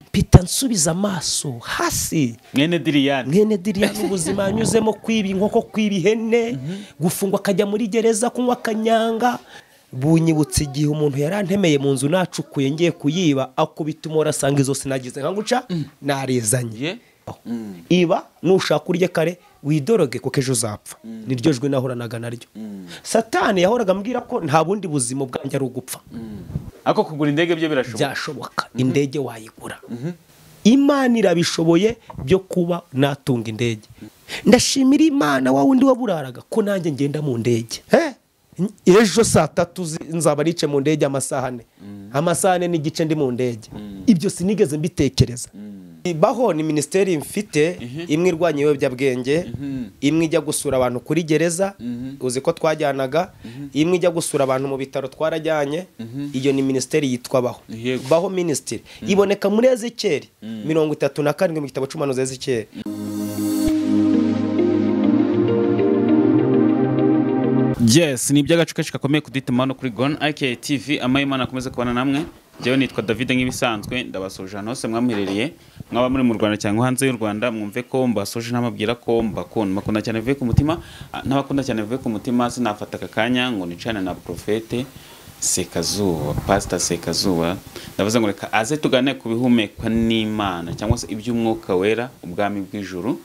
mpita nsubiza amaso hasi mwene diriyani mwene diriya n'ubuzima yanyuzemo kwiba inkoko kwiba ihene gufungwa akajya muri gereza kunywa akanyanga bunyibutse igihe umuntu yari antemeye mu nzu nacukuye ngiye kuyiba akubita umora asanga izo sinagize nka guca narezanye iba nushaka urye kare widoroge kuko ejo uzapfa niryo jwi nahoranaga naryo satani yahoraga ambwira ko nta bundi buzima bwanjye ari ugupfa ariko kugura indege byo birashoboka byashoboka indege wayigura imana irabishoboye byo kuba natunga indege ndashimira imana wa wundi waburaraga ko nanjye ngenda mu ndege Eh, ejo saa tatu zi- nzaba nice mu ndege amasaha ane amasaha ane n'igice ndi mu ndege ibyo sinigeze mbitekereza baho ni minisiteri mfite imwe irwanya ibiyobyabwenge imwe ijya gusura abantu kuri gereza uzi ko twajyanaga imwe ijya gusura abantu mu bitaro twarajyanye iyo ni minisiteri yitwa baho Yego. baho minisitiri iboneka muri ezekeri mirongo itatu na karindwi mu gitabo cy'umuhanuzi ezekeri yes ni iby'agacucu gakomeye kudutuma no kuri goni aka tv amahimana akomeze kubana namwe njyewe nitwa david nk'ibisanzwe ndabasuje ahantu hose mwamuherereye mwaba muri mu rwanda cyangwa hanze y'u rwanda mwumve ko mbasuje ntababwira ko mbakunda mbakunda cyane bivuye ku mutima ah, n'abakunda cyane bivuye ku mutima sinafata aka kanya ngo nicane na porofete sekazuba pasita sekazuba ndavuze ngo reka aze tugane ku bihumekwa n'imana cyangwa se iby'umwuka wera ubwami bw'ijuru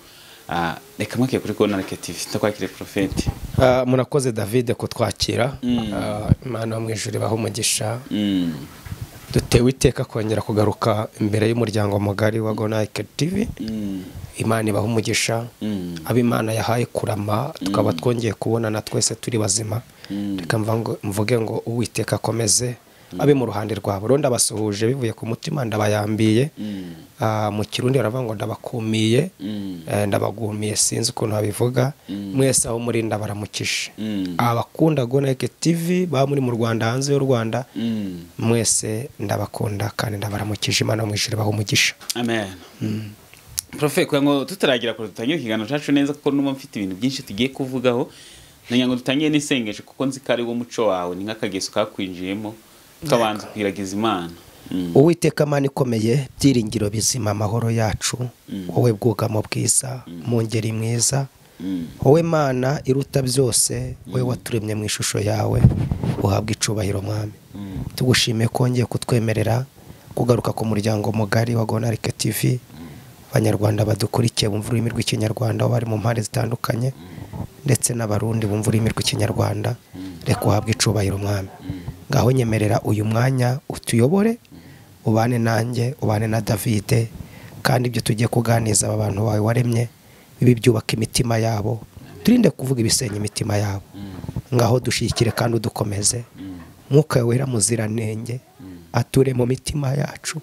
Ah, reka mwakire kuri goni aka tv ndakwakire porofete Ah, murakoze davide kutwakira Ah, imana yo mu ijuru ibahe umugisha Mm. dutewe iteka kongera kugaruka imbere y'umuryango mugari wa gonayike tivi Mm. imana ibaha umugisha Mm. abo imana yahaye kurama tukaba twongeye kubonana twese turi bazima reka mva ngo- mvuge ngo uwiteka akomeze abe mu ruhande rwabo rero ndabasuhuje bivuye ku mutima ndabayambiye Ah, mu kirundi baravuga ngo ndabakumiye Mm. Eh, ndabagumiye sinzi ukuntu babivuga mwese aho muri ndabaramukije Mm. abakunda gonayike tivi baba muri mu rwanda hanze y'u rwanda Mm. mwese ndabakunda kandi ndabaramukije imana mu ijuru ibaha umugisha amen profe kugira ngo tutaragira kure dutangire ikiganiro cyacu neza kuko numa mfite ibintu byinshi tugiye kuvugaho ngira ngo dutangire n'isengesho kuko nzi ko ari wo muco wawe ni nk'akageso kakwinjiyemo tukabanza kwiragiza imana Mm. uwiteka mana ikomeye byiringiro bizima amahoro yacu wowe bwugamo bwiza mu ngeri mwiza Mm. wowe mana iruta byose wowe waturemye mu ishusho yawe uhabwa icubahiro mwami tugushimiye ko wongeye kutwemerera kugaruka ku muryango mugari wa gonarike tivi abanyarwanda badukurikiye bumva ururimi rw'ikinyarwanda aho bari mu mpande zitandukanye ndetse n'abarundi bumva ururimi rw'ikinyarwanda reka uhabwe icubahiro mwami ngaho nyemerera uyu mwanya utuyobore ubane nanjye ubane na davide kandi ibyo tugiye kuganiriza aba bantu bawe waremye bibe byubaka imitima yabo turinde kuvuga ibisenya imitima yabo ngaho dushyigikire kandi udukomeze mwuka wera muziranenge ature mu mitima yacu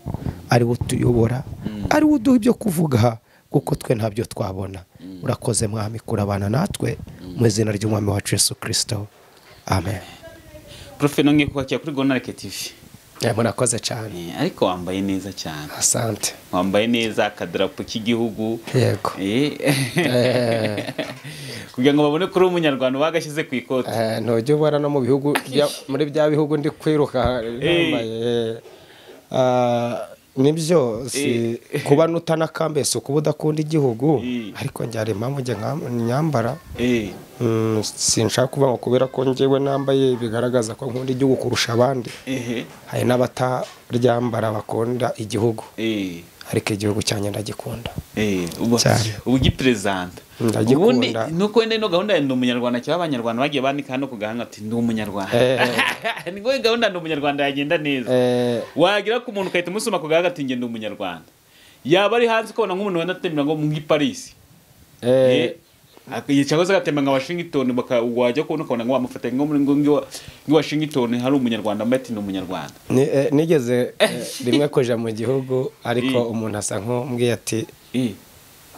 ari we utuyobora ari we uduha ibyo kuvuga kuko twe ntabyo twabona urakoze mwami kurabana natwe mu izina ry'umwami wacu Yesu kirisito amen profe nongeye kukwakira kuri goni aka tv Eh, murakoze cyane Eh, ariko wambaye neza cyane asante wambaye neza akadarapo k'igihugu yego Eh. kugira ngo babone ko uri umunyarwanda bagashyize ku ikoti Eh, ntujya ubona no mu bihugu bya- muri bya bihugu ndi kwiruka Eh. nambaye Ah, nibyo si kuba nutanakambe si ukuba udakunda igihugu Eh. ariko njye hari impamvu njye nkam- nyambara Eh. Mm, sinshaka kuvuga ngo kubera ko njyewe nambaye bigaragaza ko nkunda igihugu kurusha abandi Ehe. hari n'abataryambara bakunda igihugu Eh. ariko igihugu cyanjye ndagikunda Eh, ubu- Cyane. ubu ugiperezida Ndagikunda. ubundi nuko wenda ino gahunda ya ndi umunyarwanda cyangwa abanyarwanda bagiye bandika hano ku gahanga ati ndi umunyarwanda Eh. ni ngombwa gahunda ndi umunyarwanda yagenda neza Eh, wagira ko umuntu ugahita umusoma ku gahanga ati njye ndi umunyarwanda yaba ari hanze ukabona nk'umuntu wenda atembera ngo muri Paris eh, Eh, cyangwa se agatembera nka Washington baka wajya kubona ukabona ngo bamufata ngo muri ngo ngo- ngo Washington hari umunyarwanda ambaye ati ni umunyarwanda ni- eh, nigeze eh, rimwe kuja mu gihugu ariko umuntu asa nk'umbwiye ati Eh,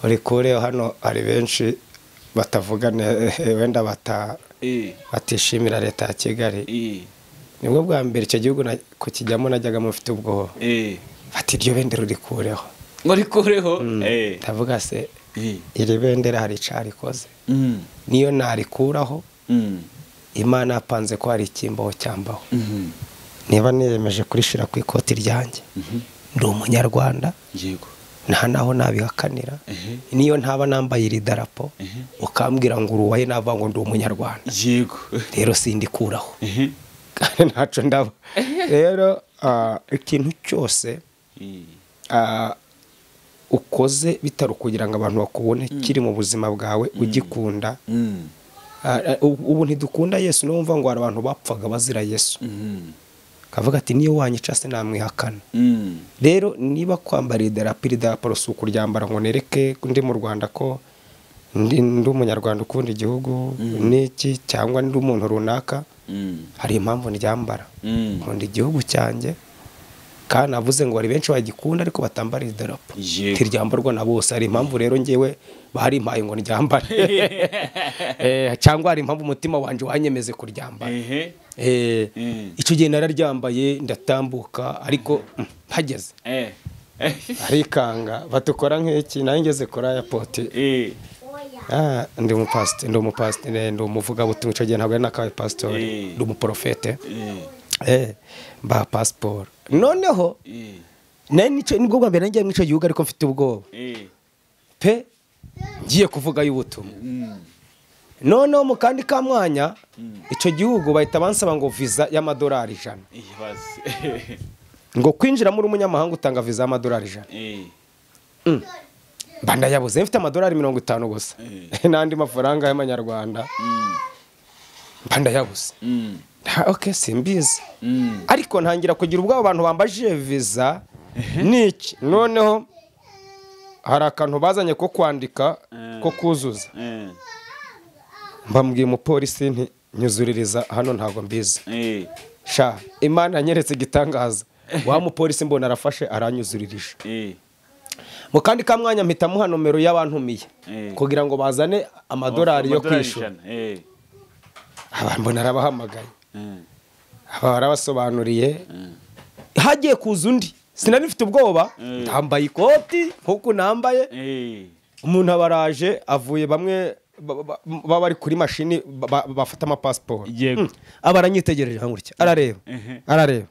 uri kure hano hari benshi batavuga ne- wenda bata eh, batishimira leta ya kigali eh, nibwo bwa mbere icyo gihugu na- kukijyamo najyaga mufite ubwoba eh. ati iryo bendera urikureho ngo rikureho Eh, ndavuga se eh, iri bendera hari icyo rikoze mm, niyo narikuraho mm. imana yapanze ko hari ikimbaho cyambaho Mhm. niba niyemeje kurishira ku ikoti ryanjye ndi umunyarwanda yego nta naho nabihakanira ehe niyo ntaba nambaye iri darapo ehe ukambwira ngo uruwaye navuga ngo ndi umunyarwanda yego rero sindikuraho ehe kandi ntacyo ndaba rero ah, ikintu cyose i- ah, ukoze bitari ukugira ngo abantu bakubone kiri mu buzima bwawe ugikunda mm, Ah, ah, ubu ubu ntidukunda yesu niyo wumva ngo hari abantu bapfaga bazira yesu mm, kavuga ati niyo wanyica se namwihakana mm, rero niba kwambara idarapo iri darapo si ukuryambara ngo nereke ndi mu rwanda ko ndi ndi umunyarwanda ukunda igihugu n'iki cyangwa ndi umuntu runaka mm, hari impamvu ndyambara mm. nkunda igihugu cyanjye kandi navuze ngo hari benshi bagikunda ariko batambara iri darapo Yego. ntiryambarwa na bose hari impamvu rero ngewe barimpaye ngo ndyambare Eh, cyangwa hari impamvu umutima wanjye wanyemeze kuryambara ehe Eh, Mm. icyo gihe nararyambaye ndatambuka ariko mm, mpageze eh arikanga batukora nk'iki nanjye ngeze kuri aya poti eh Ah, ndi umupasiteri ndi umupasiteri ndi umuvugabutumwa icyo gihe ntabwo ari n'akabaye pasitori Eh. ndi umuporofete eh Eh, mba pasiporo noneho eh nari nicyo nibwo bwa mbere nagiye muri icyo gihugu ariko mfite ubwoba eh pe ngiye kuvuga y'ubutumwa mm, noneho mu kandi ka mwanya icyo gihugu bahita bansaba ngo viza y'amadolari ijana eh basi ngo kwinjira muri umunyamahanga utanga viza y'amadolari ijana eh mba ndayabuze mfite amadolari mirongo itanu gusa Eh. n'andi mafaranga y'amanyarwanda mm, mba ndayabuze mm, nta- ok simbizi mm, ariko ntangira kugira ubwoba abantu bambajije viza niki noneho hari akantu bazanye ko kwandika Mm. ko kuzuza eh mbambwiye umupolisi nti nyuzuririza hano ntabwo mbizi eh sha imana yanyeretse igitangaza wa mupolisi mbona arafashe aranyuzuririje eh mu kandi ka mwanya mpita muha nomero y'abantumiye Mm. kugira ngo bazane amadolari yo Amadolari kwishyura ijana, eh abantu mbona arabahamagaye eh aba barabasobanuriye eh hagiye kuza undi sinari mfite ubwoba Mm. ndambaye ikoti nk'uko nambaye eh umuntu aba araje avuye bamwe ba- ba- baba bari kuri mashini ba- ba- bafata amapasiporo Yego. Mm. aba aranyitegereje nka gutya arareba Ehe. arareba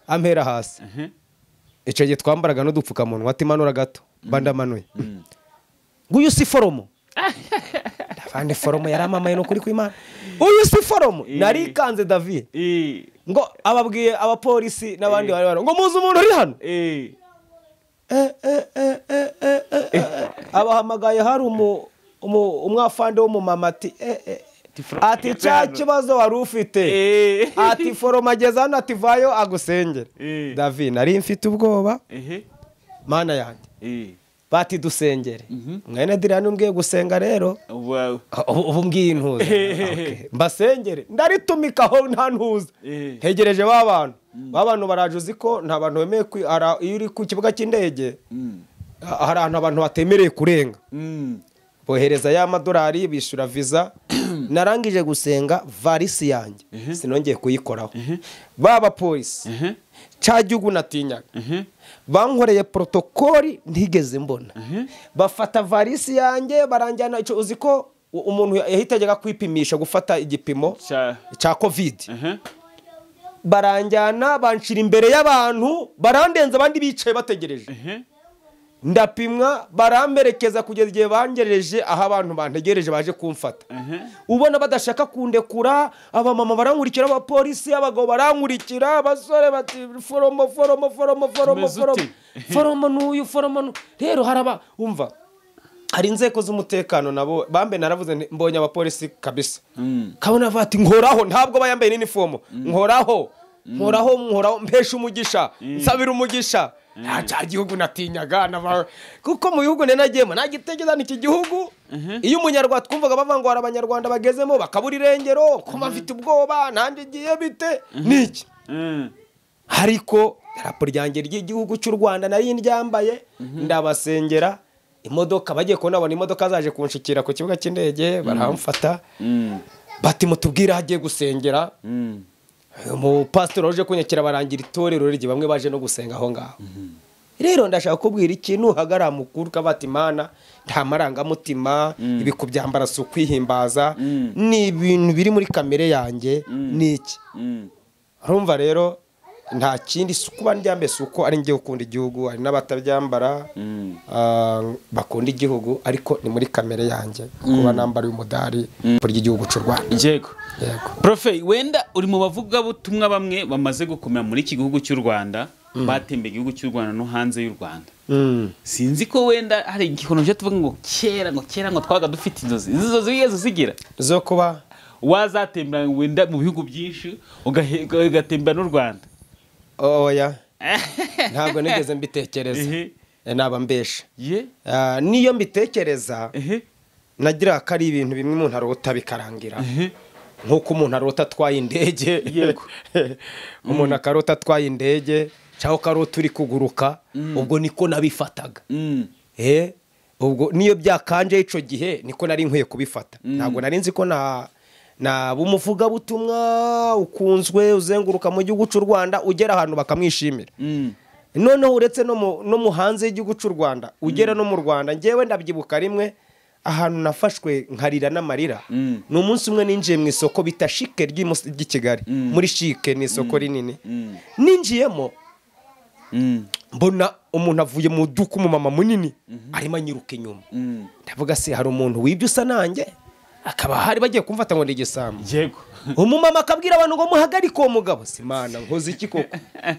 ampera hasi eh icyo gihe twambaraga n'udupfukamunwa ati manura gato bandamanuye nguyu si foromo abandi foromo yaramamaye ni ukuri kw'imana uyu si foromo narikanze david eh ngo ababwiye abapolisi n'abandi bari bari ngo muzi umuntu uri hano eh Eh, eh, eh, eh, eh, eh, eh. abahamagaye hari umu- umu- umwafande w'umumama ati eh, eh. Tifro- ati cya kibazo wari ufite eh ati foroma ageze hano ati vayo agusengere Eh. davi nari mfite ubwoba eh mana yanjye eh bati dusengere mwene dirani umbwiye gusenga rero wow ubu ubu mbwiye intuza Okay. mbasengere ndaritumika aho nta ntuza Eh. hegereje ba bantu ba bantu baraje uzi ko nta bantu bemeye kwi- ara- iyo uri ku kibuga cy'indege mm ha- hari ahantu abantu batemereye kurenga mm bohereza ya madolari bishyura viza narangije gusenga varisi yanjye sinongeye kuyikoraho ba bapolisi eh cya gihugu natinyaga eh bankoreye porotokoli ntigeze mbona Mhm. bafata varisi yanjye baranjyana icyo uzi ko u- umuntu yahitajyaga kwipimisha gufata igipimo cha cya kovidi eh baranjyana banshira imbere y'abantu barandenza abandi bicaye bategereje eh ndapimwa baramperekeza kugeza igihe bangereje aho abantu bantegereje baje kumfata eh ubona badashaka kundekura abamama barankurikira abapolisi abagabo barankurikira abasore bati foromo foromo foromo foromo Tumeze foromo ute? foromo n'uyu foromo n'u-" rero haraba umva hari inzego z'umutekano nabo bambe naravuze nti, mbonye abapolisi kabisa mm kabona bavuga ati nkoraho ntabwo aba yambaye n'inifomu nkoraho nkoraho nkoraho mpesha umugisha nsabira umugisha nta cya gihugu natinyaga naba- kuko mu bihugu nari nagiyemo nagitekereza iki gihugu iyo umunyarwanda twumvaga bavuga ngo hari abanyarwanda bagezemo bakabura irengero kuba mfite ubwoba nanjye igiye bite niki mm ariko darapo ryanjye ry'igihugu cy'u rwanda nari ryambaye ndabasengera imodoka bagiye kubona babona imodoka zaje kunshikira ku kibuga cy'indege baramfata mm bati mutubwire aho agiye gusengera mm umupasitori waje kunyakira barangira itorero rye bamwe baje no gusenga aho ngaho rero ndashaka kukubwira ikintu uhagarara mukuru ukabati imana nta marangamutima ibiku byambara si ukwihimbaza Mm. ni ibintu biri muri kamere yanjye ni iki mm urumva rero nta kindi si kuba ndyambaye si uko ari njye ukunda igihugu hari n'abatabyambara ah, bakunda igihugu ariko ni muri kamere yanjye kuba nambara uyu mudari burya igihugu cy'u Rwanda yego yego profe wenda uri mu bavugabutumwa bamwe bamaze gukomera muri iki gihugu cy'u rwanda batembeye igihugu cy'u rwanda no hanze y'u rwanda Mm. sinzi ko wenda hari igikono cyo tuvuga ngo kera ngo kera ngo twabaga dufite inzozi izi nzozi wigeze uzigira zo kuba wazatembera wenda mu bihugu byinshi ugahe- ugatembera n'u rwanda oya ntabwo nigeze mbitekereza Ehe. Eh, naba mbesha ye Ah, niyo mbitekereza ehe nagira ko ari ibintu bimwe umuntu arota bikarangira ehe nk'uko umuntu arota atwaye indege Yego. umuntu akarota atwaye indege cyangwa ukarota uri kuguruka ubwo niko nabifataga Mm. Eh, ubwo niyo byakanje icyo gihe niko nari nkwiye kubifata ntabwo nari nzi ko na naba umuvugabutumwa ukunzwe uzenguruka mu gihugu cy'u rwanda ugera ahantu bakamwishimira Mm. noneho uretse no mu- no mu hanze y'igihugu cy'u rwanda ugera no mu rwanda ngewe ndabyibuka rimwe ahantu nafashwe nkarira n'amarira Mm. ni umunsi umwe ninjiye mu isoko bita shike ry'i Mus- ry'i kigali muri shike ni isoko rinini Mm. ninjiyemo Mm. mbona umuntu avuye mu duka umumama munini arimo anyiruka inyuma Mm. ndavuga se hari umuntu wibye usa nanjye akaba hari bagiye kumfata ngo ni igisambo yego umumama akabwira abantu ngo muhagarike uwo mugabo simana nkoze iki koko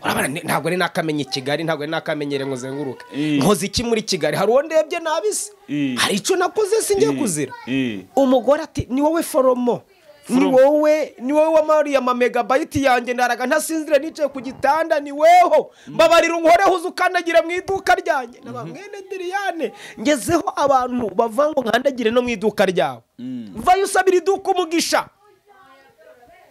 Urabona, ni- ntabwo ari nakamenye i kigali ntabwo ari nakamenyere ngo uzenguruke Eh. nkoze iki muri kigali hari uwo ndebye nabise Eh. hari icyo nakoze singiye Eh. kuzira Eh. umugore ati ni wowe foromo ni Foromo. wowe ni wowe wamariye amamegabayiti yanjye ndaraga ntasinzire nicaye ku gitanda ni weho mbabarira unkoreho uza ukandagira mu iduka ryanjye naba mwene diriyane ngezeho abantu bava ngo nkandagire no mu iduka ryawe vayo usabira iduka umugisha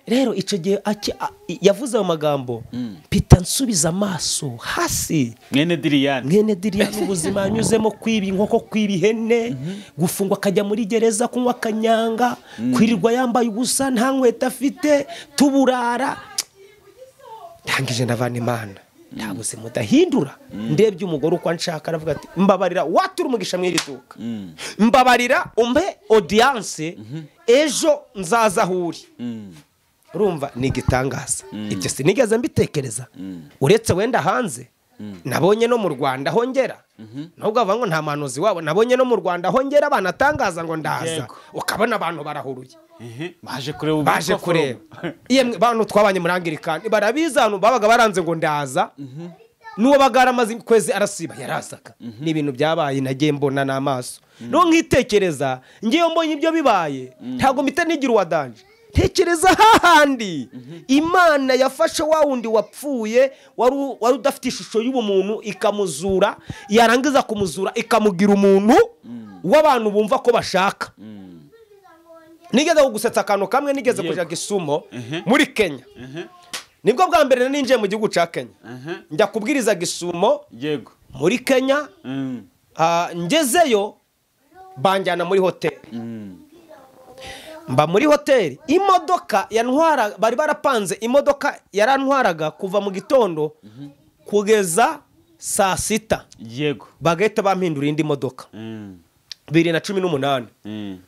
rero icyo gihe aki- a- yavuze ayo magambo mpita nsubiza amaso hasi mwene diriyani mwene diriyani ubuzima yanyuzemo kwiba inkoko kwiba ihene gufungwa akajya muri gereza kunywa akanyanga kwirirwa yambaye ubusa nta nkweto afite tuburara ntangije ndavana imana nta buzima udahindura ndebye umugore uko anshaka aravuga ati mbabarira watura umugisha mu iri duka mbabarira umpe odiyanse ejo nzaza aho uri urumva ni igitangaza ibyo sinigeze mbitekereza uretse wenda hanze nabonye no mu rwanda hongera nubwo bavuga ngo nta muhanuzi wabo nabonye no mu rwanda hongera banatangaza ngo ndaza Yego. ukabona abantu barahuruye baje kureba ubu baje bwoko kureba forum. yemwe bantu twabanye muri angirikani barabizi ahantu babaga baranze ngo ndaza n'uwo baga yaramaze ukwezi arasiba yarazaga ni ibintu byabaye nagiye mbona n'amaso n'uwo nkitekereza ngewe mbonye ibyo bibaye ntabwo mpita nigira uwadanje tekereza hahandi imana yafashe wa wundi wapfuye wari u- wari udafite ishusho y'ubumuntu ikamuzura yarangiza kumuzura ikamugira umuntu w'abantu bumva ko bashaka nigeze kugusetsa akantu kamwe nigeze Yego. kujya gisumo Mhm. muri kenya Ehe, nibwo bwa mbere ninjiye mu gihugu cya kenya ehe, njya kubwiriza gisumo yego muri kenya Mm, ah, ngezeyo banjyana muri hoteli mm, mba muri hoteli imodoka yantwara bari barapanze imodoka yarantwaraga kuva mu gitondo kugeza saa sita yego bagahita bampindura indi modoka Mm, bibiri na cumi n'umunani mm,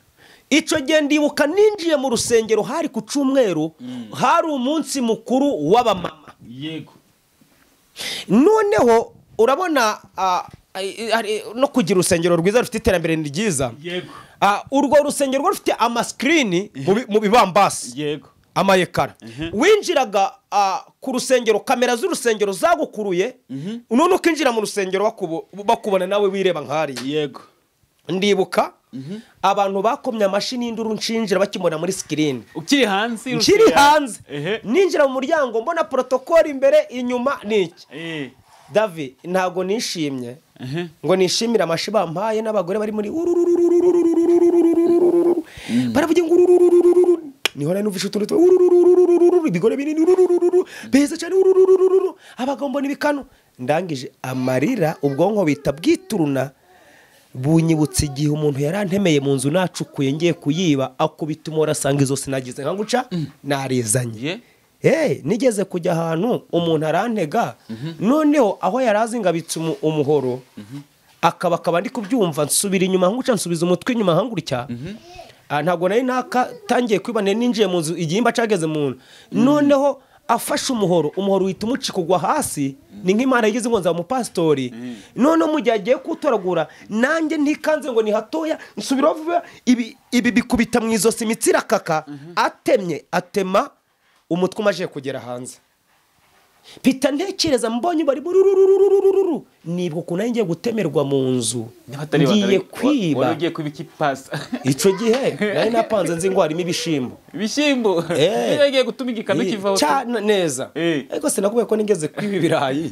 icyo gihe ndibuka ninjiye mu rusengero hari ku cyumweru hari umunsi mukuru w'abamama yego noneho urabona ah, ai- hari no kugira urusengero rwiza rufite iterambere ni ryiza yego Ah, urwo rusengero rwo rufite amasikirini mu bi- mu bibambasi yego amayekara winjiraga ah, ku rusengero kamera z'urusengero zagukuruye none ukinjira mu rusengero bakubo- bakubona nawe wireba nk'ariya yego ndibuka abantu bakomye amashyi n'induru nshinjira bakimubona muri sikirini ukiri hanze nkiri urusengero. hanze ehe ninjira mu muryango mbona porotokoli imbere inyuma ni iki eh, davi ntabwo nishimye ehe ngo nishimire amashyi bampaye n'abagore bari muri ururururururururururururururururu. baravuga ngo urururururururu. nihora numvishe utuntu twa urururururururu. ibigore binini urururururu. beza cyane ururururururu. abagabo mbona ibikanu ndangije amarira ubwonko bita bwituruna bunyibutse igihe umuntu yarantemeye mu nzu nacukuye ngiye kuyiba akubita umora asanga izo sinagize nka guca narizanye ye Hey, nigeze kujya ahantu umuntu arantega noneho aho yari azi ngabitse umu- umuhoro akaba akaba ndi kubyumva nsubira inyuma nkuca nsubiza umutwe inyuma nkangurutya Ah, ntabwo nari naka tangiye kwibana ninjiye mu nzu igihimba cageze mu nzu noneho afashe umuhoro umuhoro uhita umucika ugwa hasi ni nk'imana yigeze ngo nzaba umupasitori noneho mu gihe agiye kuwutoragura nanjye ntikanze ngo ni hatoya nsubira vuba ibi ibi bikubita mu izosi imitsi irakaka atemye atema umutwe umaze kugera hanze pita ntekereza mbonye bari burururururururu nibwo ukuntu ari ngiye gutemerwa mu nzu ngiye kwiba wari ugiye kwiba iki pasi icyo gihe nari napanze nzi ngo harimo ibishyimbo ibishyimbo Eh. niba yagiye gutuma igikamyo kivaho cyane neza Eh. ariko sinakubwiye ko nigeze kwiba ibirayi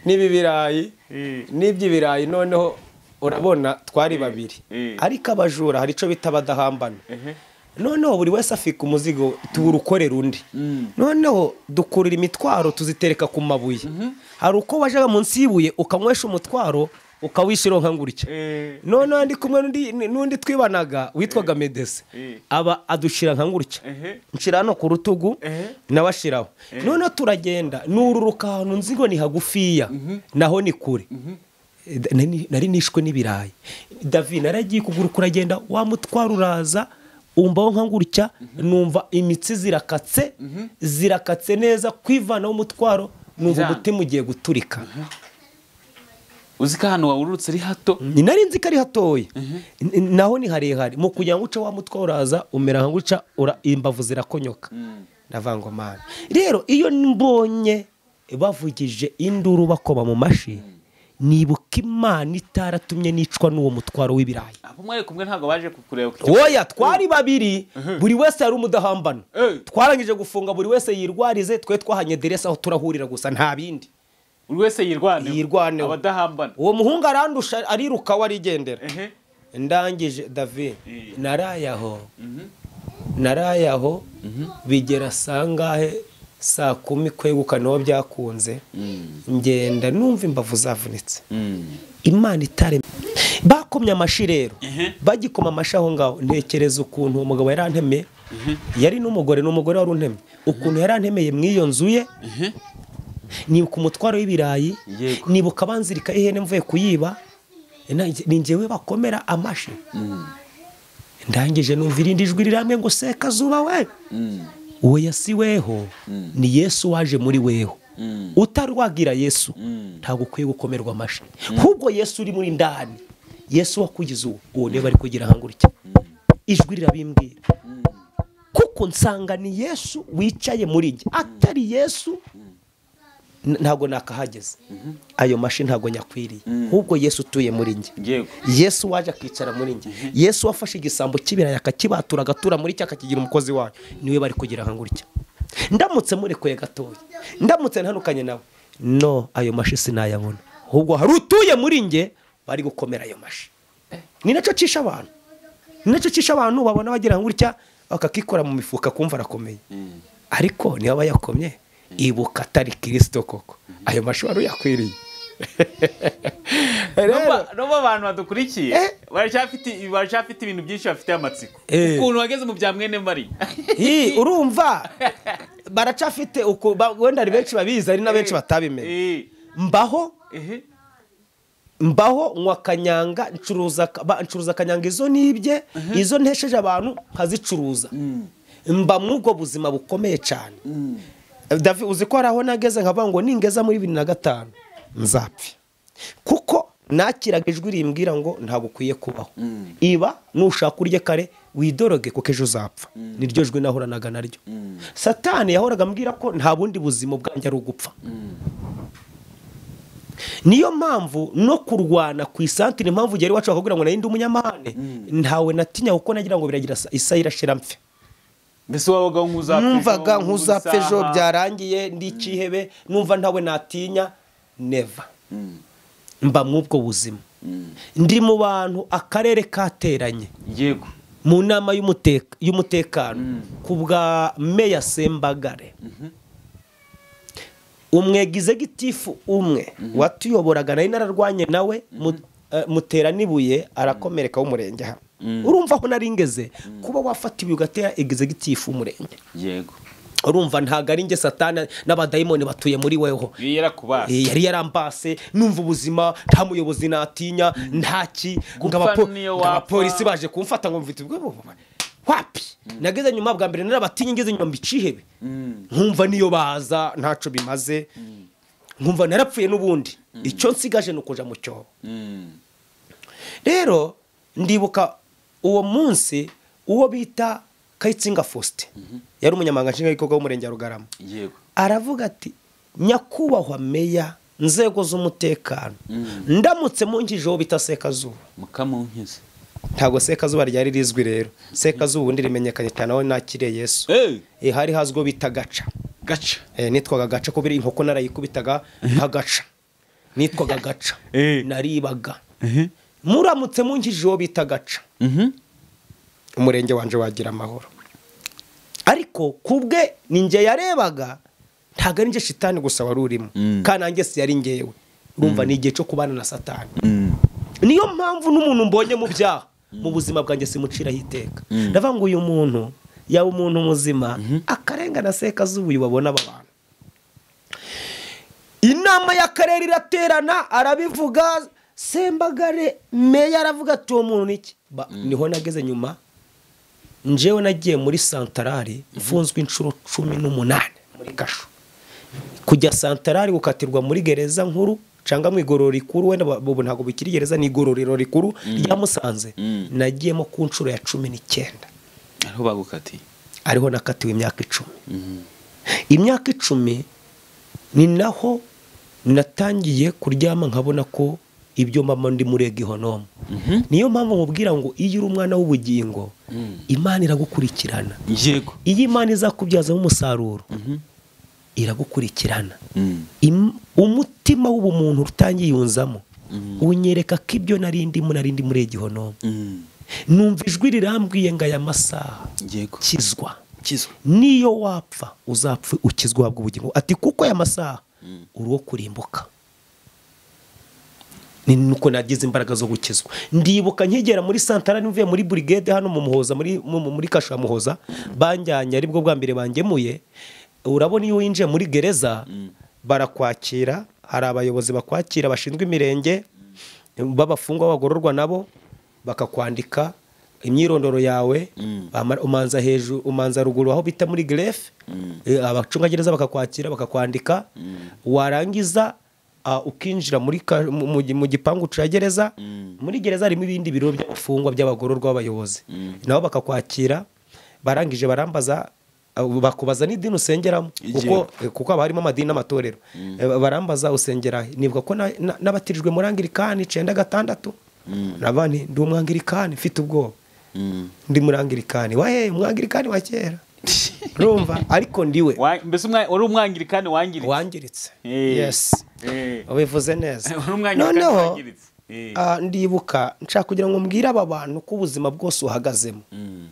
n'ibi birayi Eh. n'ibyo birayi noneho urabona twari babiri Eh. ariko abajura hari icyo bita badahambana noneho buri wese afika umuzigo tuwurukorera undi noneho dukurura imitwaro tuzitereka ku mabuye hari uko wajyaga munsi y'ibuye ukanywesha umutwaro ukawishyiraho nka ngutya Eh. noneho ndi kumwe n'undi- n'undi twibanaga witwaga medese Eh. aba adushira nka ngutya Ehe. nshira hano ku rutugu Ehe. nawe ashiraho noneho turagenda nururuka ahantu nzi ngo ni hagufiya naho ni kure Da- nari- nari nishwe n'ibirayi davi naragiye kugura kuragenda wamutwara uraza umvaho nka ngutya numva imitsi zirakatse zirakatse neza kwivanaho umutwaro numva Njyana. umutima ugiye guturika uzi ko ahantu wawururutse ari hato ni nari nzi ko ari hatoya N- naho ni harehare mu kugira ngo uce wa mutwe uraza umera nka guca ura- imbavu zirakonyoka ndavangomana rero iyo mbonye bavugije induru bakoma mu mashi nibuka imana itaratumye nicwa n'uwo mutwaro w'ibirayi abo mwari kumwe ntabwo baje kukureba ku kigo woya twari babiri buri wese yari umudahambana Eh. twarangije gufunga buri wese yirwarize twe twahanye derese aho turahurira gusa nta bindi buri wese yirwaneho Yirwaneho. abadahambana uwo muhungu arandusha ariruka we arigendera ehe ndangije davi Eh. naraye aho naraye aho bigera saa ngahe saa kumi kwegukanaho byakunze ngenda numva imbavu zavunitse Mm. imana itare bakomye amashi rero Ehe. bagikoma amashi aho ngaho ntekereza ukuntu uwo mugabo yari antemeye yari n'umugore n'umugore wari untemye ukuntu yari antemeye mu iyo nzu ye ehe nibuka umutwaro w'ibirayi Yego. nibuka abanzirika ihene mvuye kuyiba na- ni njyewe bakomera amashi ndangije numva irindi jwi rirambwe ngo sekazuba we Mm. uwo yasiweho ni yesu waje muri weho Mm. utarwagira yesu Mm. ntabwo ukwiye gukomerwa amashi ahubwo yesu uri muri ndani yesu wakugize uwo uwo niba ari kugira hangurike ijwi rirabimbwira kuko nsanga ni yesu wicaye muri njye atari yesu n- ntabwo nakahageze ayo mashi ntabwo nyakwiriye ahubwo yesu utuye muri njye yego yesu waje akicara muri njye yesu wafashe igisambo cy'ibirayi akakibatura agatura muri cyo akakigira umukozi wayo niwe bari kugira nka gutya ndamutse murekuye gatoya ndamutse ntanukanye nawe no ayo mashi sinayabona ahubwo hari utuye muri njye bari gukomera ayo mashi ni nacyo cisha abantu ni nacyo cisha abantu babona bagira nka gutya bakakikora mu mifuka kumva arakomeye ariko niba bayakomye ibuka atari kirisito koko ayo mashi wari uyakwiriye Rero- Nubwo- nubwo abantu badukurikiye Eh. baracyafite baracyafite ibintu byinshi bafitiye amatsiko Eh. ukuntu wageze mu bya mwene mari Hi, urumva baracafite uku ba- wenda hari benshi babizi hari na benshi batabimenya Eh. mbaho Ehe. mbaho nywa akanyanga ncuruza ka- ba- ncuruza akanyanga izo nibye izo ntesheje abantu nkazicuruza mba muri ubwo buzima bukomeye cyane Davi uzi ko hari aho nageze nkavuga ngo ningeza muri bibiri na gatanu nzapfe kuko nakiraga ijwi rimbwira ngo ntabwo ukwiye kubaho iba nushaka urye kare widoroge kuko ejo uzapfa niryo jwi nahoranaga naryo satani yahoraga ambwira ko nta bundi buzima bwanjye ari ugupfa niyo mpamvu no kurwana ku isantire impamvu igihe wacu bakakubwira ngo narinde umunyamahane ntawe natinya kuko nagira ngo biragira sa- isa irashira mfe mbese wabaga nk'uzapfa ejo, numvaga nk'uzapfa ejo nk'uzaha. byarangiye ndi ikihebe numva ntawe natinya neva Mm. mba mw'ubwo buzima Mm. ndi mu bantu akarere kateranye yego mu nama y'umuteka- y'umutekano ku bwa meya sembagare umwegize gitifu umwe watuyoboraga nari nararwanye nawe mu- eh, mutera n'ibuye arakomereka w'umurenge hano urumva aho nari ngeze kuba wafatiwe ugatera egizegitifu w'umurenge yego urumva ntabwo ari nge satana n'abadayimoni batuye muri weho Yari yarakubase Eh, yari yarambase numva ubuzima nta muyobozi natinya ntaki ngo Gupfa abapo- niyo ngo wapfa. abapolisi baje kumfata ngo mvite ubwo wapi nageze nyuma bwa mbere narabatinya ngeze nyuma mbicihebe nkumva niyo baza ntacyo bimaze nkumva narapfuye n'ubundi icyo nsigaje ni ukujya mu cyobo rero ndibuka uwo munsi uwo bita kayitsinga faustin yari umunyamahanga nshingwabikorwa w'umurenge wa rugarama yego aravuga ati nyakubahwa meya nzego z'umutekano ndamutse mungijeho bita sekazuba mukamunkize ntabwo sekazuba ryari rizwi rero sekazuba ubundi rimenyekanye cyane aho nakiriye yesu Eh, Eh, hari hazwiho bita gaca gaca Eh, nitwaga gaca kubera inkoko narayikubitaga nkagaca nitwaga gaca Eh. naribaga Mhm. muramutse mungijeho bita gaca Mhm. umurenge wanje wagira amahoro ariko ku bwe ni njye yarebaga ntabwo ari njye shitani gusa wari urimo Mm. kandi nanjye si yari ngewe urumva ni igihe cyo kubana na satani Mm. niyo mpamvu n'umuntu mbonye mu byaha mu buzima bwanjye simuciraho iteka ndavuga ngo uyu muntu yaba umuntu muzima akarengana sekazuba uyu babona aba bantu inama y'akarere iraterana arabivuga sembagare meya aravuga ati uwo muntu ni iki Ba- niho nageze nyuma njyewe nagiye muri santarari mfunzwe inshuro cumi n'umunani muri gasho kujya santarari gukatirwa muri gereza nkuru cyangwa mu igororero rikuru wenda ba- ubu ntabwo bikiri gereza ni igororero rikuru rya musanze Mm. nagiyemo ku nshuro ya cumi n'icyenda ariho bagukatiye ariho nakatiwe imyaka icumi imyaka icumi ni naho natangiye kuryama nkabona ko ibyo mama ndi murega ihonomo niyo mpamvu nkubwira ngo iyo uri umwana w'ubugingo imana iragukurikirana yego iyo imana izakubyazamo umusaruro iragukurikirana Mm. Im- umutima w'ubumuntu utangiyunzamo unyereka ko ibyo nari ndimo nari ndi muri igihonomo Mm. numva ijwi rirambwiye ngo aya masaha yego kizwa kizwa niyo wapfa uzapfa ukizwa uhabwa ubugingo ati kuko aya masaha uri uwo kurimbuka ni nuko nagize imbaraga zo gukizwa ndibuka nkigera muri santara nvuye muri burigade hano mu muhoza muri mu- mu- muri kasha muhoza banjyanye aribwo bwa mbere bangemuye urabona iyo winjiye muri gereza barakwakira hari abayobozi bakwakira bashinzwe imirenge b'abafungwa bagororwa nabo bakakwandika imyirondoro yawe bamara- umanza hejuru umanza ruguru aho bita muri gerefe abacungagereza bakakwakira bakakwandika warangiza Ah, ukinjira muri ka- mu- mu mu gipangu cya gereza muri gereza harimo ibindi biro by'abafungwa by'abagororwa b'abayobozi nabo bakakwakira barangije barambaza ah, bakubaza n'idini usengeramo kuko eh, kuko haba harimo amadini n'amatorero Eh, ba- barambaza usengera he? nibuka ko na- na- nabatirijwe muri angirikani icyenda gatandatu nabandi ndi umwangirikani mfite ubwoba ndi muri angirikani wahe umwangirikani wa kera urumva ariko ndiwe Wa- mbese umwa- wari umwangirikani wangiritse wangiritse Eh. yes Eh. ubivuze neza Uri umwangirikani noneho wangiritse. Eh. ah, ndibuka nshaka kugira ngo mbwire aba bantu ko ubuzima bwose uhagazemo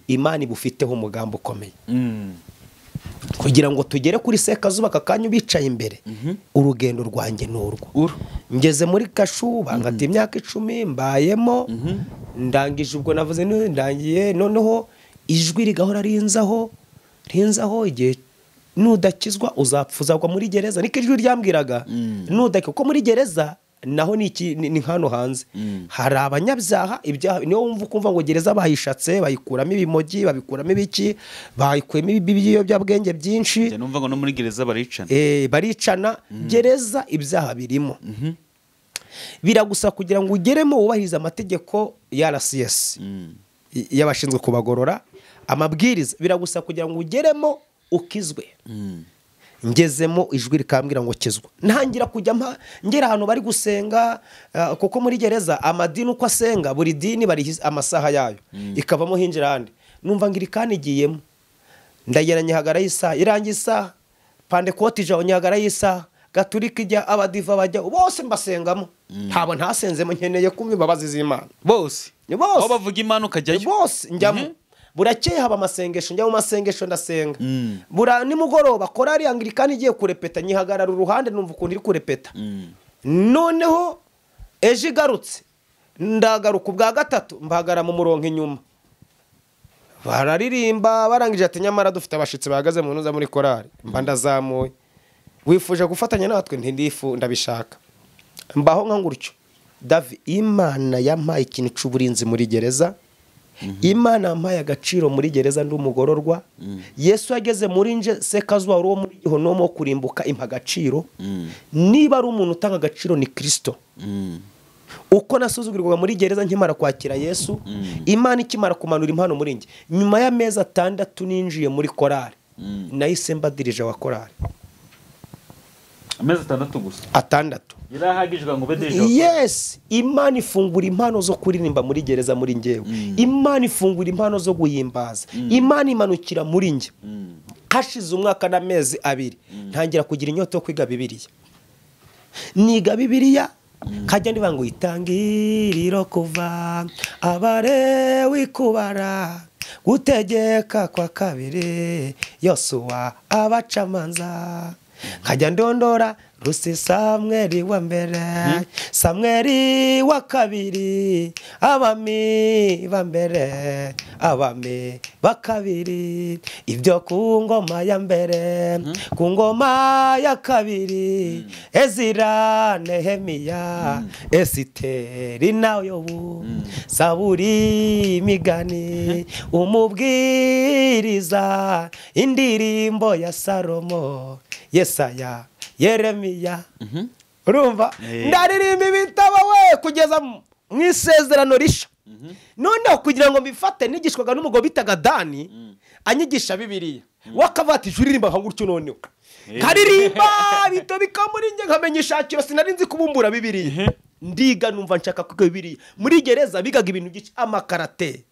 imana ibufiteho umugambi ukomeye Mm. kugira ngo tugere kuri sekazuba aka kanya ubicaye imbere urugendo rwanjye ni urwo Uru. ngeze muri kashu bangata imyaka icumi mbayemo ndangije ubwo navuze ni- ndangiye noneho ijwi rigahora rinzaho rinzaho igihe nudakizwa uzapfa uzagwa muri gereza niko ijwi ryambwiraga nudakizwa kuko muri gereza naho ni iki- ni ni hano hanze hari abanyabyaha ibyaha niyo wumva ukumva ngo gereza bayishatse bayikuramo ibimogi babikuramo ibiki bayikuyemo ibiyobyabwenge byinshi Njya numva ngo no muri gereza baricana Eh, baricana gereza ibyaha birimo biragusa kugira ngo ugeremo wubahirize amategeko ya rcs y- y'abashinzwe kubagorora amabwiriza biragusa kugira ngo ugeremo ukizwe ngezemo ijwi rikambwira ngo kizwa ntangira kujya mpa ngera ahantu bari gusenga ah, kuko muri gereza amadini uko asenga buri dini bari amasaha yayo ikavamo hinjira ahandi numva ngo iri kandi igiyemo ndagera nyihagara y'isaha irangira isaha pandekote ijabo nyihagara y'isaha gaturika ijya abadiva bajya bose mbasengamo ntabwo ntasenzemo nkeneye kumva imbabazi z'imana bose Ni bose. aho bavuga imana ukajyayo bose njyamo Mhm. burakeye haba amasengesho njya mu masengesho ndasenga bura nimugoroba korari angirikani igiye kurepeta nyihagarara uruhande numva ukuntu iri kurepeta noneho ejo igarutse ndagaruka ubwa gatatu mbahagara mu murongo inyuma bararirimba barangije ati nyamara dufite abashyitsi bahagaze mu ntuza muri korari mba ndazamuye wifuje gufatanya natwe ntidifu ndabishaka mbaho nka ngutyo davi imana yampaye ikintu cy'uburinzi muri gereza imana yampaye agaciro muri gereza ndi umugororwa yesu yageze muri nje se kazuba wo muri ihonomo wo kurimbuka impa agaciro niba ari umuntu utanga agaciro ni kirisito uko nasuzugurwaga muri gereza nkimara kwakira yesu imana ikimara kumanura impano muri njye nyuma y'amezi atandatu ninjiye muri korari nahise mbadirije wa korari amezi atandatu gusa atandatu yari ahagije ngo ube deje yes imana ifungura impano zo kuririmba muri gereza muri ngewe imana ifungura impano zo guhimbaza imana imanukira muri njye hashize umwaka n'amezi abiri ntangira kugira inyota yo kwiga bibiriya niga bibiriya nkajya ndiba ngo itangiriro kuva abarewi kubara gutegeka kwa kabiri yosuwa abacamanza nkajya ndondora rusi samweri wa mbere samweri wa kabiri abami ba mbere abami ba kabiri ibyo ku ngoma ya mbere ku ngoma ya kabiri ezira nehemiya esiteri nawe yobu saburi imigani umubwiriza indirimbo ya salomo yesaya yeremiya urumva ndaririmba ibitabo we kugeza mu isezerano rishya noneho kugira ngo mbifate nigishwaga n'umugabo bitaga dani anyigisha bibiriya wakavati ijwi uririmba nka gutyo noneho nkaririmba bito bikamuri njye nkamenya ishakiro sinari nzi kubumbura bibiriya ndiga numva nshaka kwiga bibiriya muri gereza bigaga ibintu byinshi amakarate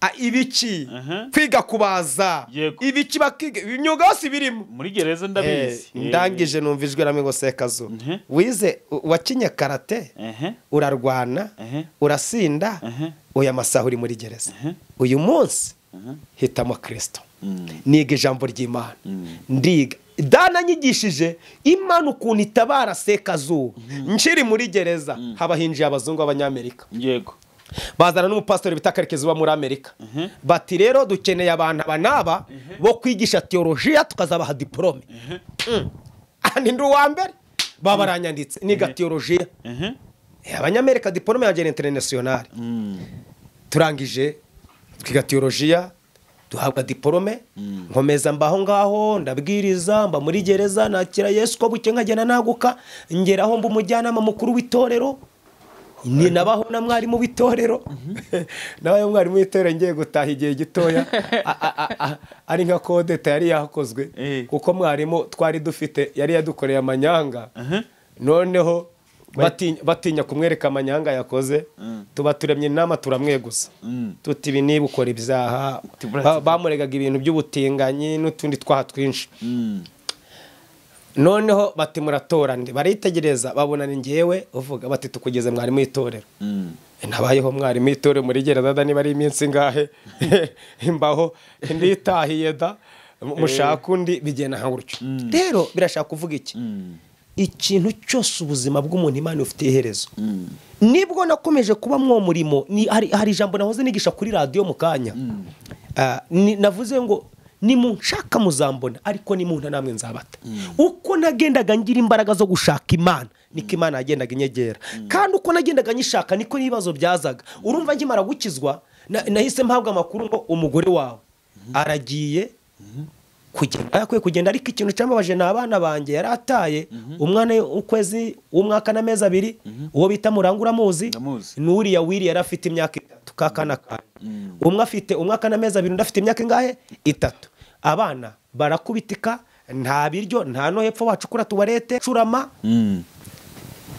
a- ibiki Mhm. kwiga kubaza Yego. ibiki bakiga imyuga yose ibirimo muri gereza ndabizi Eh, ndangije numva ijwi ramwe ngo sekazu Mhm. wize u- wakinye karate ehe urarwana Mhm. urasinda Mhm. uyu amasaha uri muri gereza Mhm. uyu munsi Mhm. hitamo kirisito Mm. niga ijambo ry'imana Mm. ndiga dana anyigishije imana ukuntu itabara sekazuba nkiri muri gereza haba hinjiye abazungu b'abanyamerika yego bazana n'umupasitori bita karekezi uba muri amerika bati rero dukeneye abantu aba n'aba bo kwigisha tiyorojiya tukazabaha diporome Mm. Ah, ni ndi uwa mbere baba baranyanditse niga tiyorojiya ehe Eh, abanyamerika diporome yanjye ni interinasiyonari turangije twiga tiyorojiya duhabwa diporome nkomeza mba aho ngaho ndabwiriza mba muri gereza nakira yesu uko buke nkagenda naguka ngeraho mba umujyanama mukuru w'itorero ni nabaho na mwarimu w'itorero nawe mwarimu w'itorero ngiye gutaha igihe gitoya a- a- a- a- ari nka kodeta yari yakozwe Eh. kuko mwarimu twari dufite yari yadukoreye amanyanga Aha. noneho batinya- batinya kumwereka amanyanga yakoze Mm. tuba turemye inama turamweguza Mm. tuti ibi niba ukora ibyaha Tubura- ba- bamuregaga ibintu by'ubutinganyi n'utundi twaha twinshi noneho bati muratora ndi baritegereza babona ni ngewe uvuga bati tukugeze mwarimu w'itorero nabayeho mwarimu w'itorero muri gereza da niba ari iminsi ngahe imbaho nditahiye da mushaka undi bigenda nka gutyo rero birashaka kuvuga iki ikintu cyose ubuzima bw'umuntu imana ifitiye iherezo nibwo nakomeje kuba mwo murimo ni- hari hari ijambo nahoze nigisha kuri radiyo mu kanya Ah, ni- navuze ngo nimunshaka muzambona ariko nimunta namwe nzabata uko nagendaga ngira imbaraga zo gushaka imana niko imana yagendaga inyegera kandi uko nagendaga nyishaka niko n'ibibazo byazaga urumva nkimara gukizwa na- nahise mpabwa amakuru ngo umugore wawe aragiye kugenda yakwiye kugenda ariko ikintu cyambabaje ni abana banjye yari ataye umwana ukwezi w'umwaka n'amezi abiri uwo bita murangura amuzi Ndamuzi. ni uriya wiri yari afite imyaka itatu ka kana kanyu umwe afite umwaka n'amezi abiri undi afite imyaka ingahe itatu abana barakubitika nta biryo nta no hepfo wacukura tuwarete curama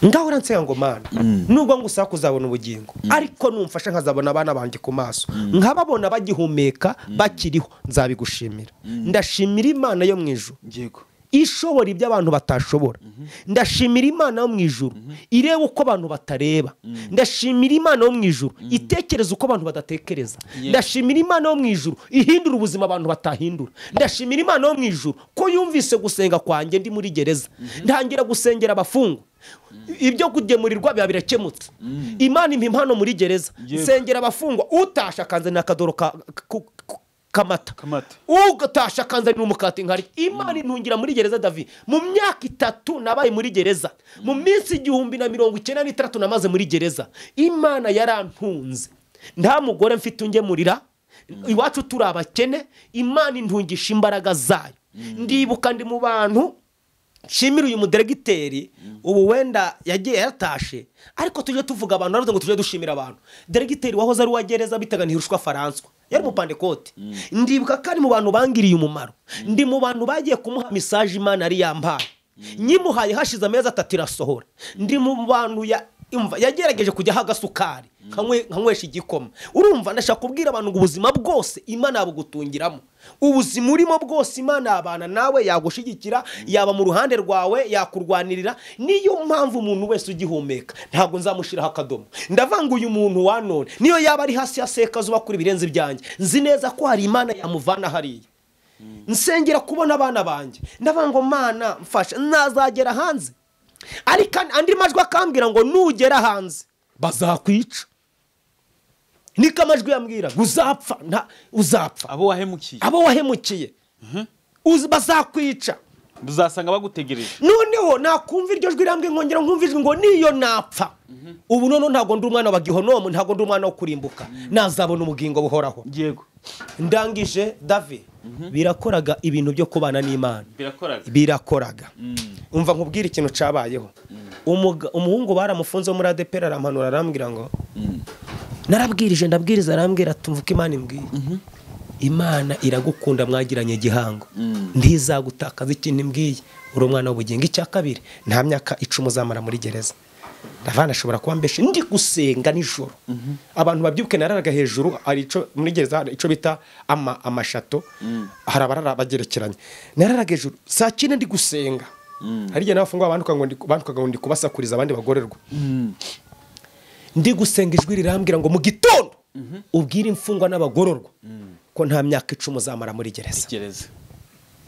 ngaho uransega ngo mana nubwo ngusaba kuzabona ubugingo ariko numfasha nkazabona abana banjye ku maso nkababona bagihumeka bakiriho nzabigushimira ndashimira imana yo mu ijuru yego ishobora ibyo abantu batashobora ndashimira imana yo mu ijuru ireba uko abantu batareba ndashimira imana yo mu ijuru itekereza uko abantu badatekereza ndashimira imana yo mu ijuru ihindura ubuzima abantu batahindura ndashimira imana yo mu ijuru ko yumvise gusenga kwanjye ndi muri gereza ntangira gusengera abafungwa ibyo kugemurirwa biba birakemutse imana impa impano muri gereza Yego. nsengera abafungwa utasha akanzanira akadoro ka- ku- ku- kamata Kamata. ugatasha akanzanira umukati nkari imana intungira muri gereza davi mu myaka itatu nabaye muri gereza mu minsi igihumbi na mirongo icyenda n'itandatu namaze muri gereza imana yarantunze nta mugore mfite ungemurira iwacu turi abakene imana intungisha imbaraga zayo ndibuka ndi mu bantu nshimira uyu muderegiteri ubu wenda yagiye yatashe ariko tujye tuvuga abantu naravuze ngo tujye dushimira abantu deregiteri wahoze ari uwa gereza bitaga ntirushwa faranswa yari umupandekoti ndibuka ko ari mu bantu bangiriye umumaro ndi mu bantu bagiye kumuha misaje imana yari yambaye nyimuhaye hashize amezi atatu irasohora ndi mu bantu ya imva yagerageje kujyaho agasukari nkanywe- nkanywesha igikoma urumva ndashaka kubwira abantu ngo ubuzima bwose imana yabugutungiramo ubuzima urimo bwose imana yabana nawe yagushyigikira yaba mu ruhande rwawe yakurwanirira niyo mpamvu umuntu wese ugihumeka ntabwo nzamushyiraho akadomo ndavanga uyu muntu wanone niyo yaba ari hasi ya sekazuba kuri ibirenze ibyanjye nzi neza ko hari imana yamuvana hariya nsengera kubona abana banjye ndavuga ngo mana mfasha nazagera hanze ariko an- andi majwi akambwira ngo nugera hanze bazakwica niko amajwi yambwira ngo uzapfa nta- uzapfa abo wahemukiye abo wahemukiye uzi- bazakwica uzasanga bagutegereje noneho nakumva iryo jwi rambwiye nkongera nkumva ijwi ngo niyo napfa ubu noneho ntabwo ndi umwana wa gihonomu ntabwo ndi umwana wo kurimbuka nazabona ubugingo buhoraho yego ndangije davi birakoraga ibintu byo kubana n'imana birakora birakoraga umva nkubwire ikintu cyabayeho Umuga- umuhungu baramufunze wo muri adepera aramanura arambwira ngo narabwirije ndabwiriza arambwira tumva uko imana imbwiye imana iragukunda mwagiranye igihango ntizagutakaza ikintu imbwiye uri umwana w'ubugingo icya kabiri nta myaka icumi uzamara muri gereza ndavana ashobora kuba mbeshe ndi gusenga nijoro abantu babyuke nararaga hejuru hari ico muri gereza hari ico bita ama- amashato hari abarara bagerekeranye nararaga hejuru saa cyenda ndi gusenga hari igihe n'abafungwa bandukaga ngo ndi- bandukaga ngo ndi kubasakuriza abandi bagorerwa ndi gusenga ijwi rirambwira ngo mu gitondo ubwire imfungwa n'abagororwa ko nta myaka icumi uzamara muri gereza gereza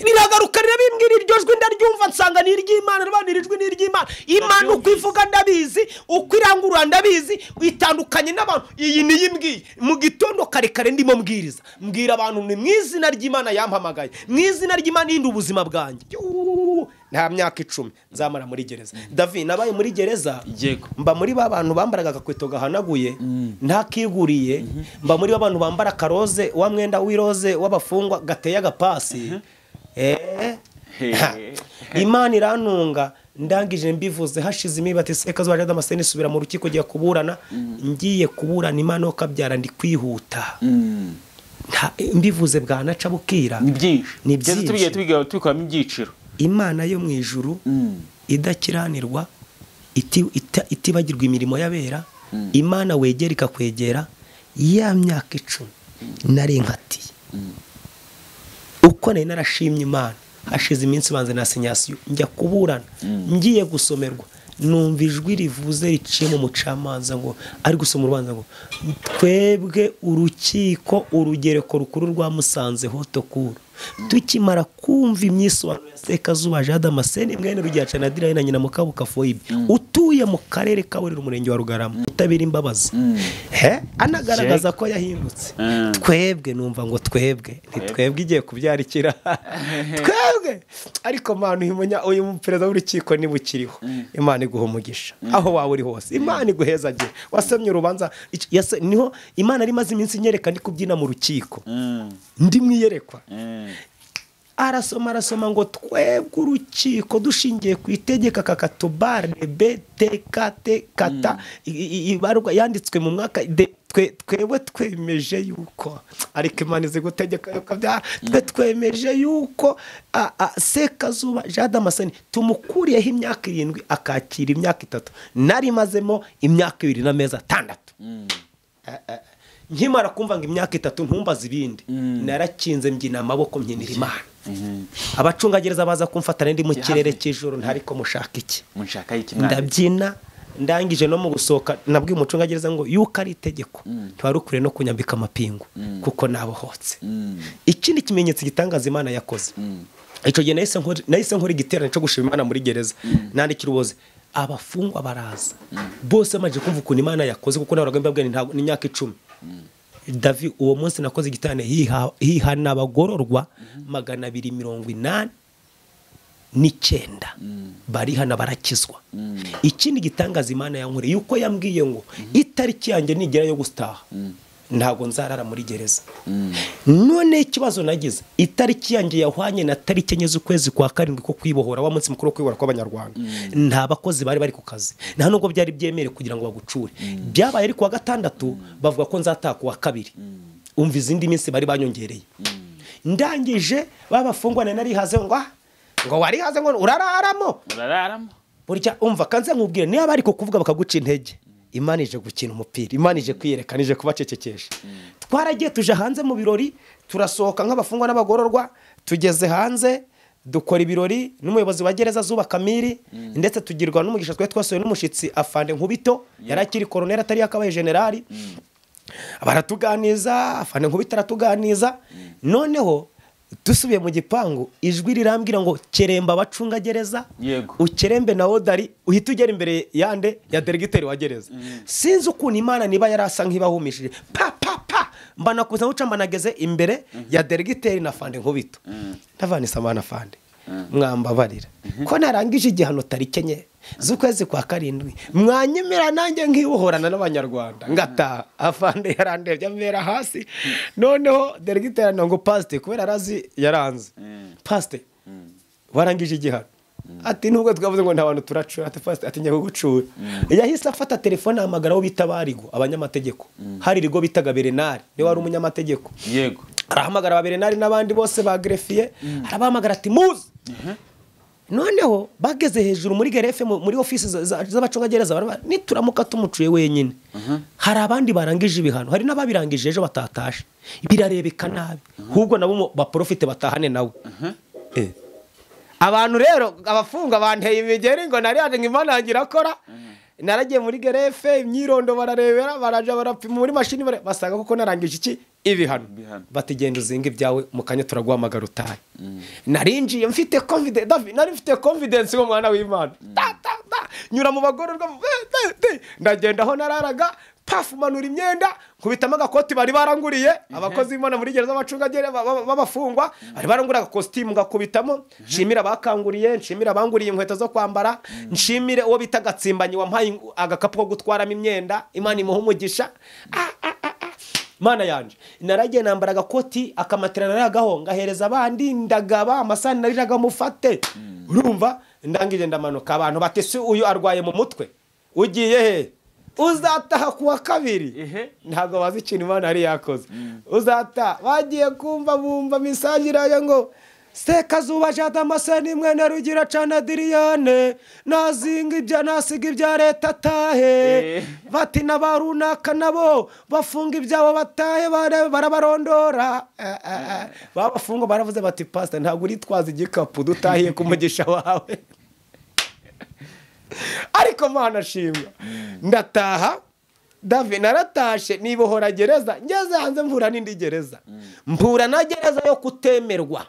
riragaruka rirabimbwira iryo jwi ndaryumva nsanga ni iry'imana rubana iri jwi ni iry'imana imana uko ivuga ndabizi uko irangurura ndabizi itandukanye n'abantu iyi niyo imbwiye mu gitondo kare kare ndimo mbwiriza mbwira abantu ni mu izina ry'imana yampamagaye mu izina ry'imana yindi ubuzima bwanjye Yuuu, nta myaka icumi nzamara muri gereza davi nabaye muri gereza Yego. mba muri ba bantu bambaraga agakweto gahanaguye ntakiguriye mba muri ba bantu bambara akaroze wa mwenda w'iroze w'abafungwa gateye agapasi Eh, He. ha. imana irantunga ndangije mbivuze hashize imibati seka zwaje damascene isubira mu rukiko giye kuburana ngiye kuburana imana yo kabyara ndi kwihuta Nta- mbivuze bwanaca bukira ni byinshi Ni Gereza byinshi. tubigiye tubigira- tubikoramo ibyiciro imana yo mu ijuru idakiranirwa iti- ita- itibagirwa imirimo y'abera imana wegera ikakwegera ya myaka icumi nari nkatiye uko nari narashimye imana hashize iminsi banze na sinyasiyo njya kuburana ngiye gusomerwa numva ijwi rivuze riciye mu mucamanza ngo ari gusoma urubanza ngo twebwe urukiko urugereko rukuru rwa musanze hotokuru tukimara kumva imyisobanuro ya sekazuba jean damascene mwene rugihaca na dirayi na nyina mukabuka foyibe utuye mu karere ka burera umurenge wa rugarama utabira imbabazi he anagaragaza ko yahindutse Mm. twebwe numva ngo twebwe ntitwebwe igiye kubyarikira twebwe ariko mana uyu munya- uyu perezida w'urukiko niba ukiriho imana iguha umugisha aho waba uri hose imana iguhezagire wasemye urubanza Iki- yase- niho imana yari imaze iminsi inyereka ndi kubyina mu rukiko ndi mu iyerekwa arasoma arasoma ngo twebwe urukiko dushingiye ku itegeka kakatubare btkt ibarwa yanditswe mu mwaka de- twe- twebwe twemeje yuko ariko imana izi gutegeka yo kabyara twe twemeje yuko a- a- sekazuba jean damascene tumukuriyeho imyaka irindwi akakira imyaka itatu nari mazemo imyaka ibiri n'amezi atandatu nkimara kumva ngo imyaka itatu ntumbaze ibindi narakinze mbyina amaboko mbyinira imana abacungagereza baza kumfatana ndi mu kirere cy'ijoro ntariko mushaka iki munshakaho ikimwana ndabyina ndangije no mu gusohoka nabwiye umucungagereza ngo yuko ari itegeko ntiwari ukwiye no kunyambika amapingu kuko nabohotse ikindi kimenyetso gitangaza imana yakoze icyo gihe nahise nkora- nahise nkora igiterane cyo gushima imana muri gereza nandikira ubuze abafungwa baraza bose bamaze kumva ukuntu imana yakoze kuko nahoraga mbabwira nti ntabwo ni imyaka icumi davi uwo munsi nakoze igiterane hiha- hihana abagororwa magana abiri mirongo inani n'icyenda barihana barakizwa ikindi gitangaza imana yankoreye yuko yambwiye ngo itariki yanjye nigera yo gutaha ntabwo nzarara muri gereza none ikibazo nagize itariki yanjye yahwanye na tariki enye z'ukwezi kwa karindwi ko kwibohora wa munsi mukuru wo kwibohora kw'abanyarwanda nta bakozi bari bari ku kazi nta nubwo byari byemerewe kugira ngo bagucure byabaye ari ku wa gatandatu bavuga ko nzataha ku wa kabiri umva izindi minsi bari banyongereye ndangije babafungwane narihaze ngo ah, ngo warihaze ngo urararamo urararamo burya umva kanze nkubwire niba bari kukuvuga bakaguca intege imana ije gukina umupira imana ije kwiyerekana ije kubacecekesha twaragiye tuje hanze mu birori turasohoka nk'abafungwa n'abagororwa tugeze hanze dukora ibirori n'umuyobozi wa gereza zuba kamiri ndetse tugirwa n'umugisha twari twasohoye n'umushyitsi afande nkubito yari akiri koroneri atari yakabaye generali baratuganiza afande nkubito aratuganiza noneho dusubiye mu gipangu ijwi rirambwira ngo keremba abacungagereza Yego. ukerembe na odari uhita ugera imbere yande ya deregiteri wa gereza sinzi ukuntu imana niba yari asa nk'ibahumishije pa pa pa mbanakuza nkuca mbanageze imbere ya deregiteri na fande nkubito ndavanisa amana fande mwambabarira ko narangije igihano tariki enye z'ukwezi kwa karindwi mwanyemera nanjye nkibohorana n'abanyarwanda ngataha afande yarandebye amera hasi noneho deregiteri aranira ngo pasite kubera arazi yaranze pasite warangije igihano ati nubwo twavuze ngo nta bantu turacura ati fasite ati njya kugucura yahise afata telefone ahamagara abo bita barigo abanyamategeko hari irigo bitaga berenari niwe wari umunyamategeko yego arahamagara ba berenari n'abandi bose ba gerefiye arabahamagara ati muze noneho bageze hejuru muri gerefe mu- muri ofisi za- za- z'abacungagereza baraba- nituramuka tumucuye wenyine hari abandi barangije ibihano hari n'ababirangije ejo batatashe birarebeka nabi ahubwo nabo mo- baporofite batahane nawe Eh. abantu rero abafungwa banteye imigeri ngo nariyaje ngo imana yanjye irakora naragiye muri gerefe imyirondo bararebera baraja barapima muri mashini bare- basanga kuko narangije iki ibihano Ibihano. bati genda uzinga ibyawe mu kanya turaguhamagara utahe narinjiye mfite confidence Davi- nari mfite confidence mu mwana w'imana Ta, ta, ta. nyura mu bagororwa eh, eh, eh. ndagenda aho nararaga pafu manura imyenda nkubitamo agakoti bari baranguriye abakozi b'imana muri gereza z'abacungagere b'abafungwa bari baranguriye agakositimu ngakubitamo nshimira abakanguriye nshimira abanguriye inkweto zo kwambara nshimire uwo bita gatsimbanyi wampaye ing- agakapu ko gutwaramo imyenda imana imuha umugisha Ah, ah, ah, ah. mana yanjye naragiye nambara agakoti akamatera naragaho ngahereza abandi ndagaba amasahani nariraga mufate urumva ndangije ndamanuka abantu bati si uyu arwaye mu mutwe ugiye he uzataha ku wa kabiri Ehe. ntabwo bazi ikintu imana yari yakoze uzataha bagiye kumva bumva misaje irayo ngo sekazuba jadamaseni mwene rugira cana diriyane nazinga ibya nasiga ibya leta atahe Eh. bati na ba runaka nabo bafunga ibyabo batahe bare- barabarondora Eh, eh, eh. babafunga baravuze bati pasita ntabwo uritwaza igikapu dutahiye ku mugisha wawe ariko mana ashimwa ndataha davi naratashe nibohora gereza ngeze hanze mvura n'indi gereza mpura na gereza yo kutemerwa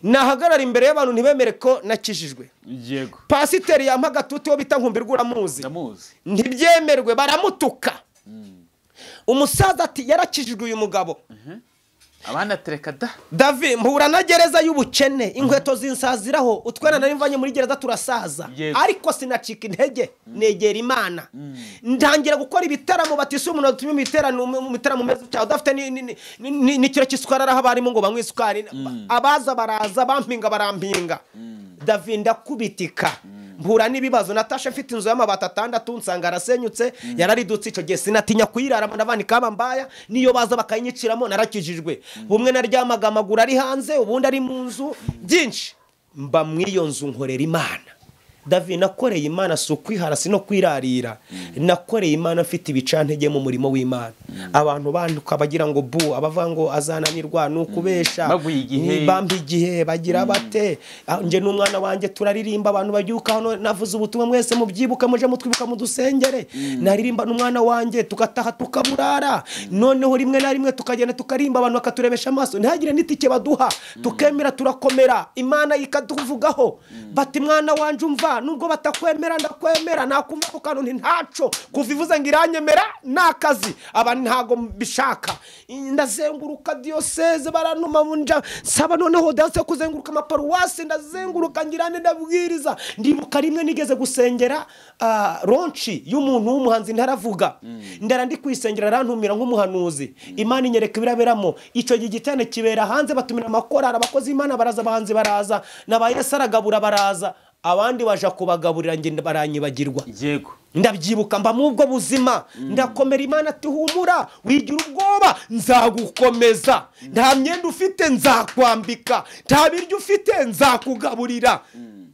nahagarara imbere y'abantu ntibemere ko nakijijwe yego pasiteri yampa agatuti wo bita nkumbirwa uramuzi ndamuzi ntibyemerwe baramutuka umusaza ati yarakijijwe uyu mugabo abana tereka da davi mpura na gereza y'ubukene inkweto zinsaziraho utwena nari mvanye muri gereza turasaza Yego. ariko sinacika intege negera imana ndangira gukora ibitaramo batise umuntu watumye mu biterano- mu- mu bitaramo umeze cyane udafite ni- ni- ni- ni- n'ikiro cy'isukari araho abarimu ngo banywe isukari abaza baraza bampinga barampinga davi ndakubitika mpura n'ibibazo natasha mfite inzu y'amabati atandatu nsanga arasenyutse yararidutse icyo gihe sinatinya kuyiraramo n'abandi kaba mbaya niyo baza bakayinyiciramo narakijijwe bumwe naryamaga amaguru ari hanze ubundi ari mu nzu byinshi mba mu iyo nzu nkorera imana davi nakoreye imana si ukwihara si no kwirarira nakoreye imana mfite ibicantege mu murimo w'imana abantu banduka bagira ngo bu abavuga ngo azananirwa ni ukubesha Baguha igihe. Ni bampa igihe bagira bate Ah, njye n'umwana wanjye turaririmba abantu babyuka hano navuze ubutumwa mwese mubyibuka muje mutwibuka mu dusengere naririmba n'umwana wanjye tugataha tukaburara noneho rimwe na rimwe tukagenda tukarimba abantu bakaturebesha amaso ntihagire n'itike baduha tukemera turakomera imana ikaduvugaho bati mwana wanjye umva nubwo batakwemera ndakwemera nakumva ku kantu nti ntaco kuva ivuze ngo iranyemera ni akazi abantu ntago mbishaka ndazenguruka diyoseze baranuma bunja nsaba noneho dance kuzenguruka amaparuwasi ndazenguruka ngira ne ndabwiriza ndibuka rimwe nigeze gusengera ah, ronci y'umuntu w'umuhanzi ntaravuga ndara ndi kwisengera arantumira nk'umuhanuzi imana inyereka ibiraberamo icyo gihe igiterane kibera hanze batumira amakorari abakozi imana baraza abahanzi baraza na ba yesu aragabura baraza abandi baja kubagaburira ngenda baranyibagirwa yego ndabyibuka mba mu ubwo buzima ndakomera imana ati humura wigira ubwoba nzagukomeza nta myenda ufite nzakwambika nta biryo ufite nzakugaburira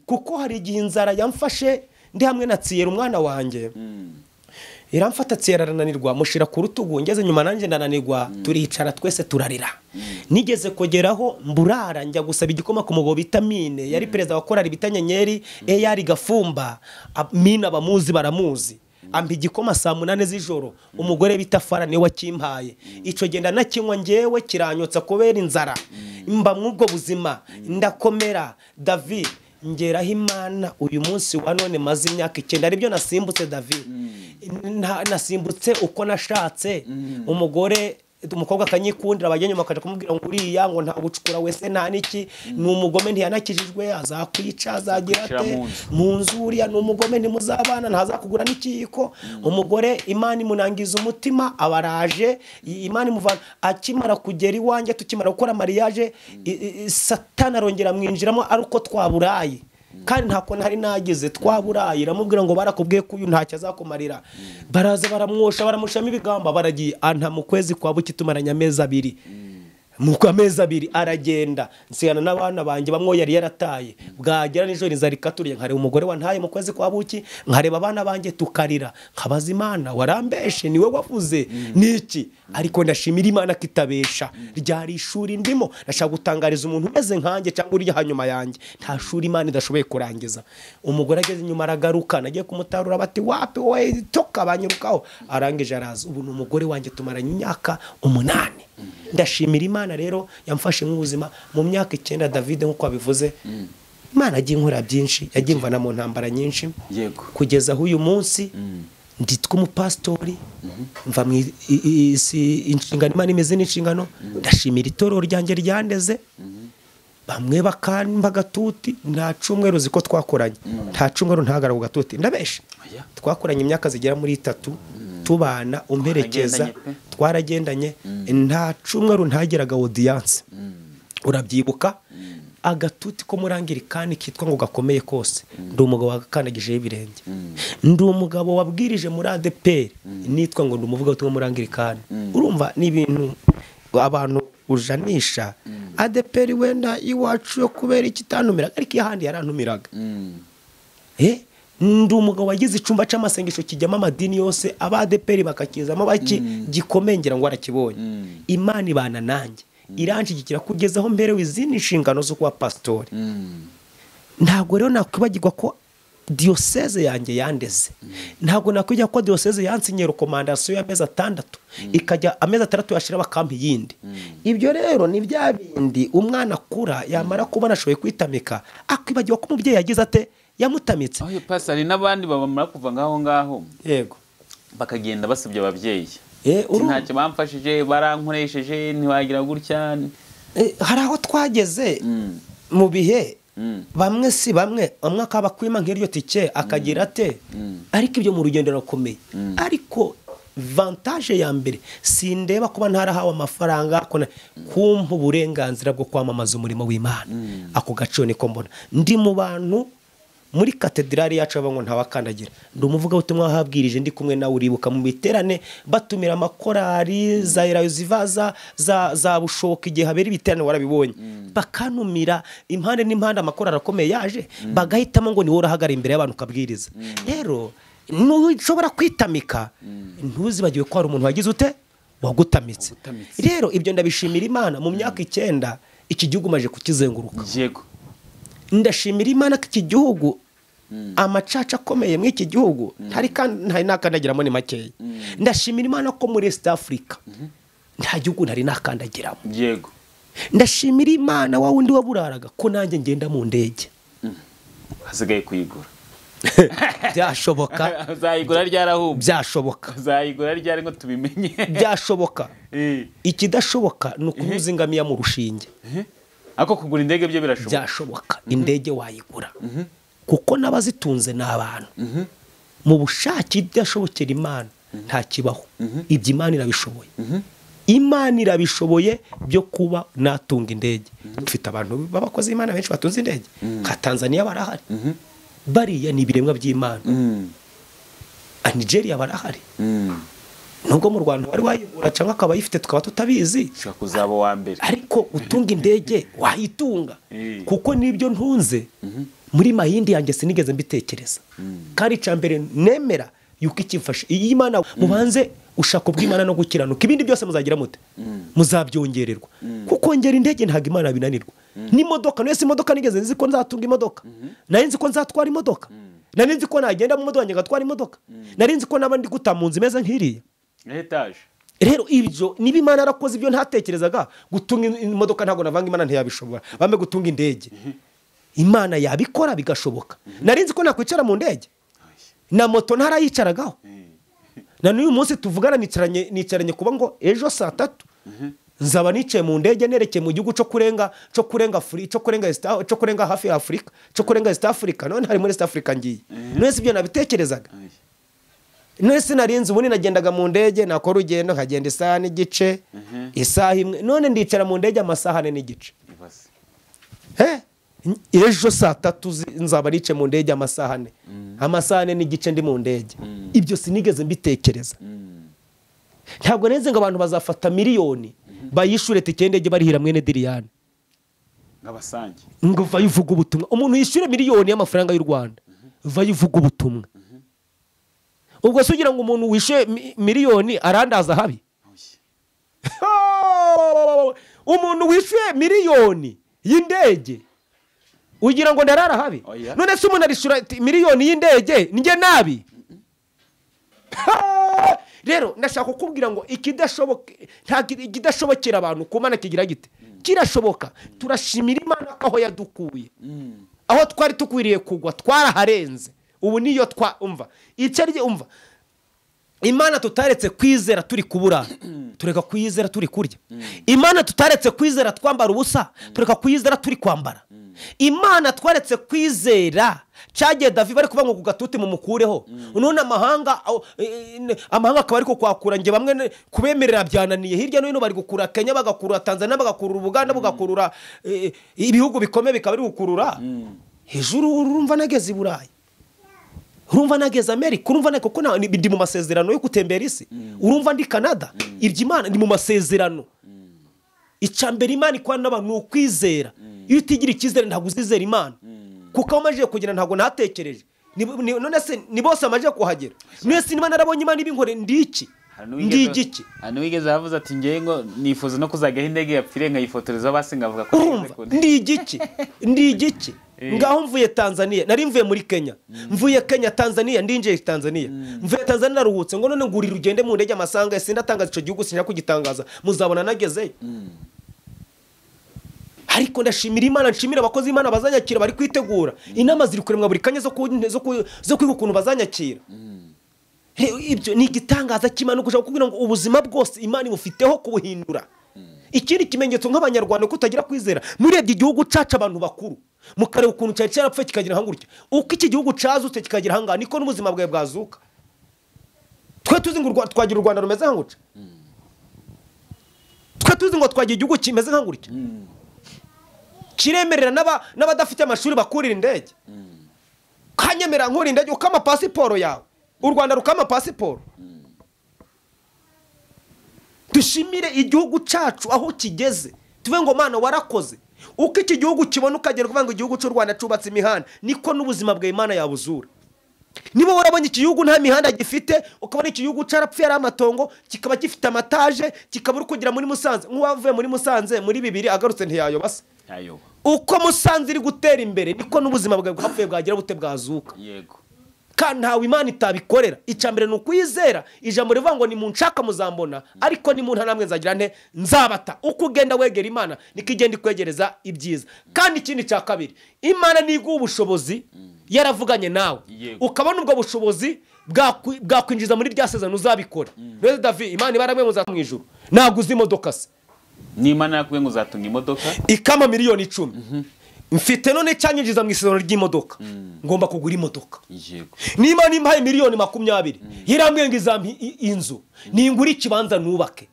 kuko hari igihe inzara yamfashe ndi hamwe na tsiyera umwana wanjye iramfata tsiyera arananirwa mushyira ku rutugu ngeze nyuma nanjye ndananirwa turicara twese turarira nigeze kugeraho mburara njya gusaba igikoma ku mugobo vitamine yari perezida wa korari bita nyenyeri eyari gafumba ab- mina abamuzi baramuzi ampa igikoma saa munani z'ijoro umugore bita fara niwe wakimpaye icyo genda nakinywa ngewe kiranyotsa kubera inzara mba mw'ubwo buzima ndakomera david ngeraho imana uyu munsi wa none maze imyaka icyenda aribyo nasimbutse david Nta- nasimbutse uko nashatse umugore umukobwa akanyikundira abajya nyuma akajya kumubwira ngo uriya ngo nta gucukura wese nta n'iki ni umugome ntiyanakijijwe azakwica azagira Akwicira ate mu nzu. mu nzu uriya ni umugome ntimuzabana ntazakugura n'ikiyiko umugore imana imunangiza umutima aba araje i- imana imuvana akimara kugera iwanjye tukimara gukora mariage i- i- satani arongera amwinjiramo ari uko twaburaye kandi ntako ntari nagize twaburaye iramubwira ngo barakubwiye ko uyu ntacyo azakumarira baraza baramwosha baramushamo ibigamba baragiye anta mu kwezi kwa buki tumaranye amezi abiri nuko amezi abiri aragenda nsigana n'abana banjye bamwe yari yarataye bwagera nijoro inzara ikaturiye nkareba umugore wantaye mu kwezi kwa buki nkareba abana banjye tukarira nkabaza imana warambeshe niwe wavuze niki ariko ndashimira imana ko itabesha ryari ishuri ndimo ndashaka gutangariza umuntu umeze nkanjye cyangwa uri hanyuma yanjye nta shuri imana idashoboye kurangiza umugore ageze inyuma aragaruka nagiye kumutarura bati wapi wowe toka banyirukaho arangije araza ubu ni umugore wanjye tumaranye imyaka umunani ndashimira imana rero yamfashe nk'ubuzima mu myaka icyenda david nk'uko wabivuze imana agiye inkora byinshi yagiye imvana mu ntambara nyinshi Yego. kugeza aho uyu munsi nditwa umupasitori mva mu i- i- i- si- inshingano imana imeze n'inshingano ndashimira itorero ryanjye ryandeze bamwe bakamba agatuti nta cumweru ziko twakoranye nta cumweru ntagaragwa agatuti ndabesha Oya. twakoranye imyaka zigera muri itatu tubana umperekeza Mwaragendanye pe. twaragendanye nta cumweru ntageraga audience urabyibuka agatuti ko murangirikani kitwa ngo gakomeye kose ndi umugabo wakakandagijeho ibirenge ndi umugabo wabwirije muri adeperi nitwa ngo ndi umuvugabutumwa muri angirikani urumva ni ibintu abantu ujanisha adeperi wenda iwacu yo kubera iki itanumiraga ariko iyo ahandi yarantumiraga Eh, ndi umugabo wagize icyumba cy'amasengesho kijyamo amadini yose abadeperi bakakizamo baki gikomeye ngira ngo arakibonye imana ibana nanjye iranshigikira kugeza aho mberewe izindi nshingano zo kuba pasitori ntabwo rero nakwibagirwa ko diyoseze yanjye yandeze ntabwo nakwibagirwa ko diyoseze yansinyera rekomandasiyo y'amezi atandatu ikajya amezi atandatu yashira bakampa iyindi ibyo rero ni bya bindi umwana akura yamara kubona ashoboye kwitamika akwibagirwa ko umubyeyi yagize ate yamutamitse aho pasi hari n'abandi babamara kuva ngaho ngaho yego bakagenda basebya ababyeyi Eh, Ati, urumva. ntacyo bamfashije barankoresheje ntiwagira gutya Eh, hari aho twageze mu bihe bamwe si bamwe umwe akaba akwima nk'iryo tike akagira ate ariko ibyo mu rugendo rurakomeye ariko vantaje ya mbere sindeba kuba ntarahawe amafaranga ako na- kumpa uburenganzira bwo kwamamaza umurimo w'imana ako gaciro niko mbona ndi mu bantu muri katedrali yacu baba ngo ntawakandagira ndi umuvugabutumwa wahabwirije ndi kumwe nawe uribuka mu biterane batumira amakorari za erayoziva za, za, za bushoka igihe habera ibiterane warabibonye bakanumira impande n'impande amakorari akomeye yaje bagahitamo ngo niwe urahagara imbere y'abantu ukabwiriza rero ntushobora kwitamika ntuzibagiwe ko hari umuntu wagize ute wagutamitse Wagutamitse. rero ibyo ndabishimira imana mu myaka icyenda iki gihugu maje kukizenguruka yego ndashimira imana ko iki gihugu amacaca akomeye muri iki gihugu ntari kandi ntari nakandagiramo ni makeya ndashimira imana ko muri east africa nta gihugu ntari nakandagiramo yego ndashimira imana wa wundi waburaraga ko nanjye ngenda mu ndege hasigaye kuyigura byashoboka uzayigura ryarahubwe byashoboka uzayigura ryari ngo tubimenye byashoboka Eh, ikidashoboka ni ukunyuza ingamiya mu rushinge ariko kugura indege byo birashoboka byashoboka indege wayigura kuko n'abazitunze ni abantu mu bushake idashobokera imana nta kibaho ibyo imana irabishoboye imana irabishoboye byo kuba natunga indege dufite abantu b'abakozi b'imana benshi batunze indege nka tanzaniya barahari bariya ni ibiremwa by'imana Mm, na nigeria barahari mm. nubwo mu rwanda wari wayigura cyangwa akaba ayifite tukaba tutabizi ushobora kuzaba uwa mbere ariko utunga indege wayitunga Eh. kuko n'ibyo ntunze muri mayindi yanjye sinigeze mbitekereza kandi icya mbere nemera yuko ikimfasha iyi imana mubanze ushaka ubw'imana no gukiranuka ibindi byose muzagira mute muzabyongererwa kuko ngera indege ntabwo imana binanirwa n'imodoka nese imodoka nigeze nzi ko nzatunga imodoka nari nzi ko nzatwara imodoka nari nzi ko nagenda mu modoka wanjye ngatwara imodoka nari nzi ko n'aba ndi guta mu nzu imeze nk'iriya na etaje rero ibyo niba imana yarakoze ibyo ntatekerezaga gutunga in- imodoka ntabwo navanga imana ntiyabishobora bambe gutunga indege imana yabikora bigashoboka nari nzi ko nakwicara mu ndege na moto ntarayicaragaho na n'uyu munsi tuvugana nicaranye nicaranye kuba ngo ejo saa tatu nzaba nicaye mu ndege nerekeye mu gihugu cyo kurenga cyo kurenga Afuri- cyo kurenga East- cyo kurenga hafi ya afurika cyo kurenga east africa none hari muri east africa ngiye none si ibyo nabitekerezaga Ay. none sinarinze ubundi nagendaga mu ndege nakora urugendo nkagenda isaha n'igice isaha imwe none ndicara mu ndege amasaha ane n'igice ibaze he ejo saa tatu zi- nzaba nice mu ndege amasaha ane amasaha ane n'igice ndi mu ndege ibyo sinigeze mbitekereza ntabwo neze ngo abantu bazafata miliyoni bayishure tike y'indege barihira mwene diriyani nk'abasange ngo vayivuga ubutumwa umuntu yishyure miliyoni y'amafaranga y'u rwanda vayivuga ubutumwa ubwo se ugira ngo umuntu wishyuye mi- miliyoni arandaza habi Oya. umuntu wishyuye miliyoni y'indege ugira ngo ndarara habi Oya. none se umuntu arishyura ati, miliyoni y'indege njye nabi Ha! rero ndashaka kukubwira ngo ikidashoboka ntabwo ikidashobokera abantu ku mana kigira gite kirashoboka turashimira imana ko aho yadukuye aho twari dukwiriye kugwa twaraharenze ubu niyo twumva icyo ari umva imana tutaretse kwizera turi kubura tureka kuyizera turi kurya imana tutaretse kwizera twambara ubusa tureka kuyizera turi kwambara imana twaretse kwizera cyagiye davi bari kuvuga ngo ku gatuti mumukureho none amahanga aho, eh, eh, amahanga akaba ariko kwakura nge bamwe ne- kubemerera byananiye hirya no hino bari gukurura kenya bagakurura tanzania bagakurura ubuganda bagakurura eh, ibihugu bikomeye bikaba biri gukurura hejuru urumva nageze i burayi urumva nageze amerika urumva nageze kuko na- ndi mu masezerano yo gutembera isi urumva ndi canada ibyo imana ndi mu masezerano icya mbere imana ikorana n'abantu ni ukwizera iyo utigira icyizere ntabwo uzizera imana kuko aho amajije kugera ntabwo natekereje Ni- ni- none se ni bose amajije kuhagera none se niba narabonye imana ibinkore ndi iki Hari ndi n'uwigeze- igiki hari n'uwigeze ahavuze ati ngewe ngo nifuza no kuzajyaho indege yapfire nkayifotoreza hasi ngavuga ko nigeze urumva ku ndege." ndi igiki ndi igiki Eh. ngaho mvuye tanzania nari mvuye muri kenya mvuye kenya tanzania ndinjiye tanzania mvuye tanzania naruhutse ngo none ngurira ugende mu ndege amasanga ya sindatangaza icyo gihugu sinjya kugitangaza muzabona nagezeyo ariko ndashimira imana nshimira abakozi b'imana bazanyakira bari kwitegura inama ziri kuremwa buri kanya zo ku- zo ku- zo kwiga ukuntu bazanyakira Rero ibyo ni igitangaza cy'imana gushaka kukubwira ngo ubuzima bwose imana ibufiteho kubuhindura ikindi kimenyetso nk'abanyarwanda ko utagira kwizera murebye igihugu cacu abantu bakuru mukareba ukuntu cyari cyarapfuye kikagira hangutya uko iki gihugu cazutse kikagira hangaha niko n'ubuzima bwawe bwazuka twe tuzi ngo u Rwa- twagira u rwanda rumeze nkangutya twe tuzi ngo twagira igihugu kimeze nkangutya kiremerera n'aba- n'abadafite amashuri bakurira indege kanyemera nkura indege ukama pasiporo yawe u rwanda rukama pasiporo dushimire igihugu cyacu aho kigeze tuve ngo mana warakoze uko iki gihugu kibona ukagera kuvuga ngo igihugu cy'u rwanda cyubatse imihanda niko n'ubuzima bwa imana yabuzura niba warabonye iki gihugu nta mihanda gifite ukabona iki gihugu cyarapfuye ari amatongo kikaba gifite amataje kikaba uri kugera muri musanze nk'uwavuye muri musanze muri bibiri agarutse ntiyayoba se ntayoba uko musanze iri gutera imbere niko n'ubuzima bwawe bwapfuye bwagira bute bwazuka yego kandi ntawe imana itabikorera icya mbere ni ukwizera ijambo rivuga ngo ni nshaka muzambona ariko ni namwe nzagira nte nzabata uko ugenda wegera imana niko igenda ikwegereza ibyiza kandi ikindi cya kabiri imana niguha ubushobozi yaravuganye nawe Yego. ukabona ubwo bushobozi bwakwi- bwakwinjiza muri rya sezoni uzabikora rero davi imana ibaramwe muzaba mu ijoro ntabwo uzi imodoka se n'imana yakuye ngo uzatunga imodoka ikama miliyoni icumi mfite none cyanyinjiza mu isezerano ry'imodoka ngomba kugura imodoka yego niba nimpaye miliyoni makumyabiri yarambwiye ngo izampa i- inzu ningura ikibanza nubake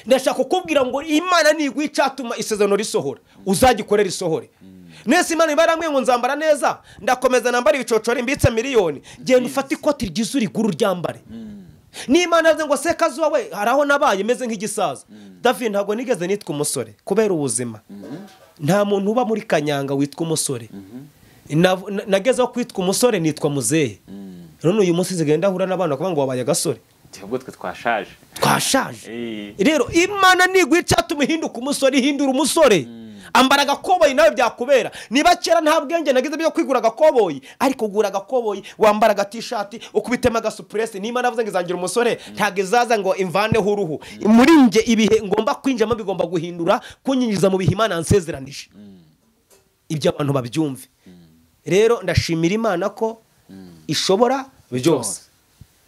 ndashaka kukubwira ngo imana niguha icyatuma isezerano risohora uzagikorera isohore nese imana iba yarambwiye ngo nzambara neza ndakomeza nambara ibicocori mbitse miliyoni genda ufate ikoti ryiza urigura uryambare n'imana yavuze ngo se kazuba we hari aho nabaye meze nk'igisaza david ntabwo nigeze nitwa umusore kubera ubuzima nta muntu uba muri kanyanga witwa umusore Nav- na- nagezeho kwitwa umusore nitwa muzehe none uyu munsi zigenda ahura n'abana bakavuga ngo wabaye agasore ahubwo twe twashaje twashaje Eh, rero imana niguha icyatuma uhinduka umusore ihindura umusore ambara agakoboyi nawe byakubera niba kera nta bwenge nagize byo kwigura agakoboyi ariko ugura agakoboyi wambara agatishati ukubitema agasupuresi n'imana avuze ngo izangira umusore ntabwo izaza ngo imvaneho uruhu muri njye ibihe ngomba kwinjiramo bigomba guhindura kunyinjiza mu bihe imana yansezeranije ibyo abantu babyumve rero ndashimira imana ko ishobora byose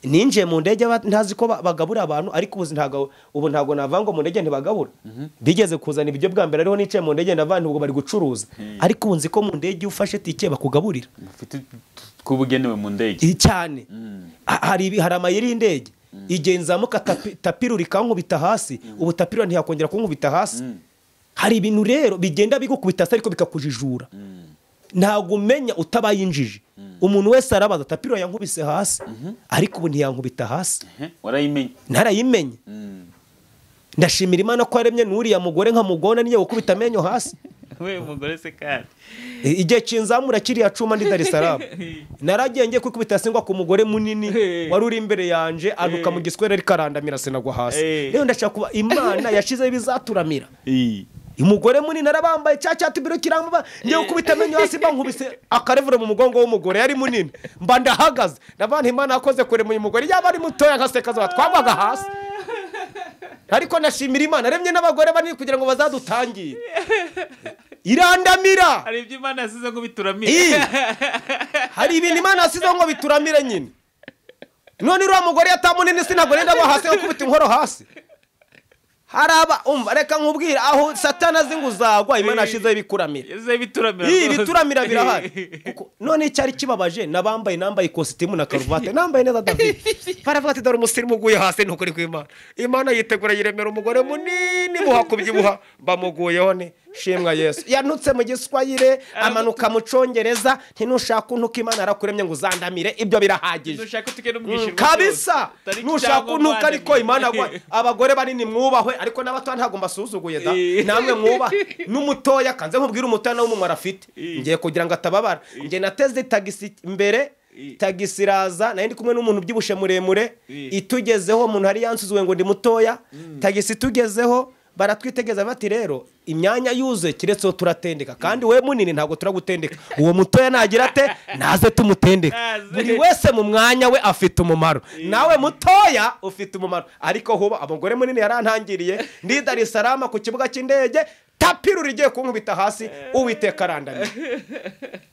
ninjiye mu ndege ba- ntazi ko ba- bagabura abantu ariko ubu ntago ubu ntago nava ngo mu ndege ntibagabura bigeze kuzana ibiryo bwa mbere ariho nicaye mu ndege navanze ubwo bari gucuruza ariko ubu nzi ko mu ndege iyo ufashe tike bakugaburira mufite tw'ubugenewe mu ndege I- cyane Ha- hari ibi- hari amayeri y'indege igihe nzamuka tapi- tapi rikankubita hasi ubu tapi rura ntiyakongera kunkubita hasi hari ibintu rero bigenda bigukubita hasi ariko bikakujijura ntabwo umenya utabaye injiji umuntu wese arabaza tapi rura yankubise hasi ariko ubu ntiyankubita hasi Ehe, warayimenye narayimenye Mm. ndashimira imana ko yaremye n'uriya mugore nkamugona niyo gukubita amenyo hasi we mugore se kandi I- igihe kinzamura kiriya cuma ndi darisaramu naragiye ngiye kwikubita singwa ku mugore munini Hey. wari uri imbere yanjye anuka mu giswere rikarandamira sinagwa hasi Hey. rero ndashaka kuba imana yashyizeho ibizaturamira Eh, umugore munini arabambaye cya cyati biro kirambuba ngiye gukubita amenyo hasi mba nkubise akarevure mu mugongo w'umugore yari munini mba ndahagaze ndavana imana yakoze kurema uyu mugore yaba ari mutoya nka sekazaba twagwaga hasi ariko nashimira imana aremye n'abagore banini kugira ngo bazadutangire irandamira hari ibyo imana yasize ngo Ii! bituramire hari ibintu imana yasizeho ngo bituramire nyine none uriya mugore yatamunini si ntabwo nenda aba hasi gukubita inkoro hasi hari aba umva reka nkubwire aho satana azi ngo uzagwa imana yashyizeho ibikuramira yasize bituramira iyi rwose. bituramira birahari Eh, Kuko none icyari kibabaje n'abambaye nambaye ikositimu na karuvati nambaye neza david baravuga ati dore umusirimu uguye hasi ntukuri kw'imana imana yitegura yiremera umugore munini buha kubyibuha bamuguyeho ni shimwa yesu yanutse mu giswayire amanuka mu cyongereza ntinushaka untuka imana yarakuremye ngo uzandamire ibyo birahagije nushaka tuge n'umwishyurwa kabisa rwose. Tariki nushaka cyangwa untuka umwana. ariko imana gwa- abagore banini mwubahwe ariko n'abatoya ntabwo mbasuzuguye da Eh. namwe mwubahwe n'umutoya kanze nkubwire umutoya nawe umumaro afite Eh. ngiye kugira ngo atababara ngiye nateze tagisi mbere Eh. tagisi iraza nari ndi kumwe n'umuntu ubyibushye muremure Eh. itugezeho umuntu hari yansuzuye ngo ndi mutoya tagisi itugezeho baratwitegereza bati rero imyanya yuzuye kiretseho turatendeka kandi we munini ntabwo turagutendeka uwo mutoya nagira ate naze tumutendeka Naze. buri wese mu mwanya we afite umumaro nawe mutoya ufite umumaro ariko huba abagore munini yarantangiriye ndi darisarama ku kibuga cy'indege tapi ruri igiye kunkubita hasi uwiteka arandamye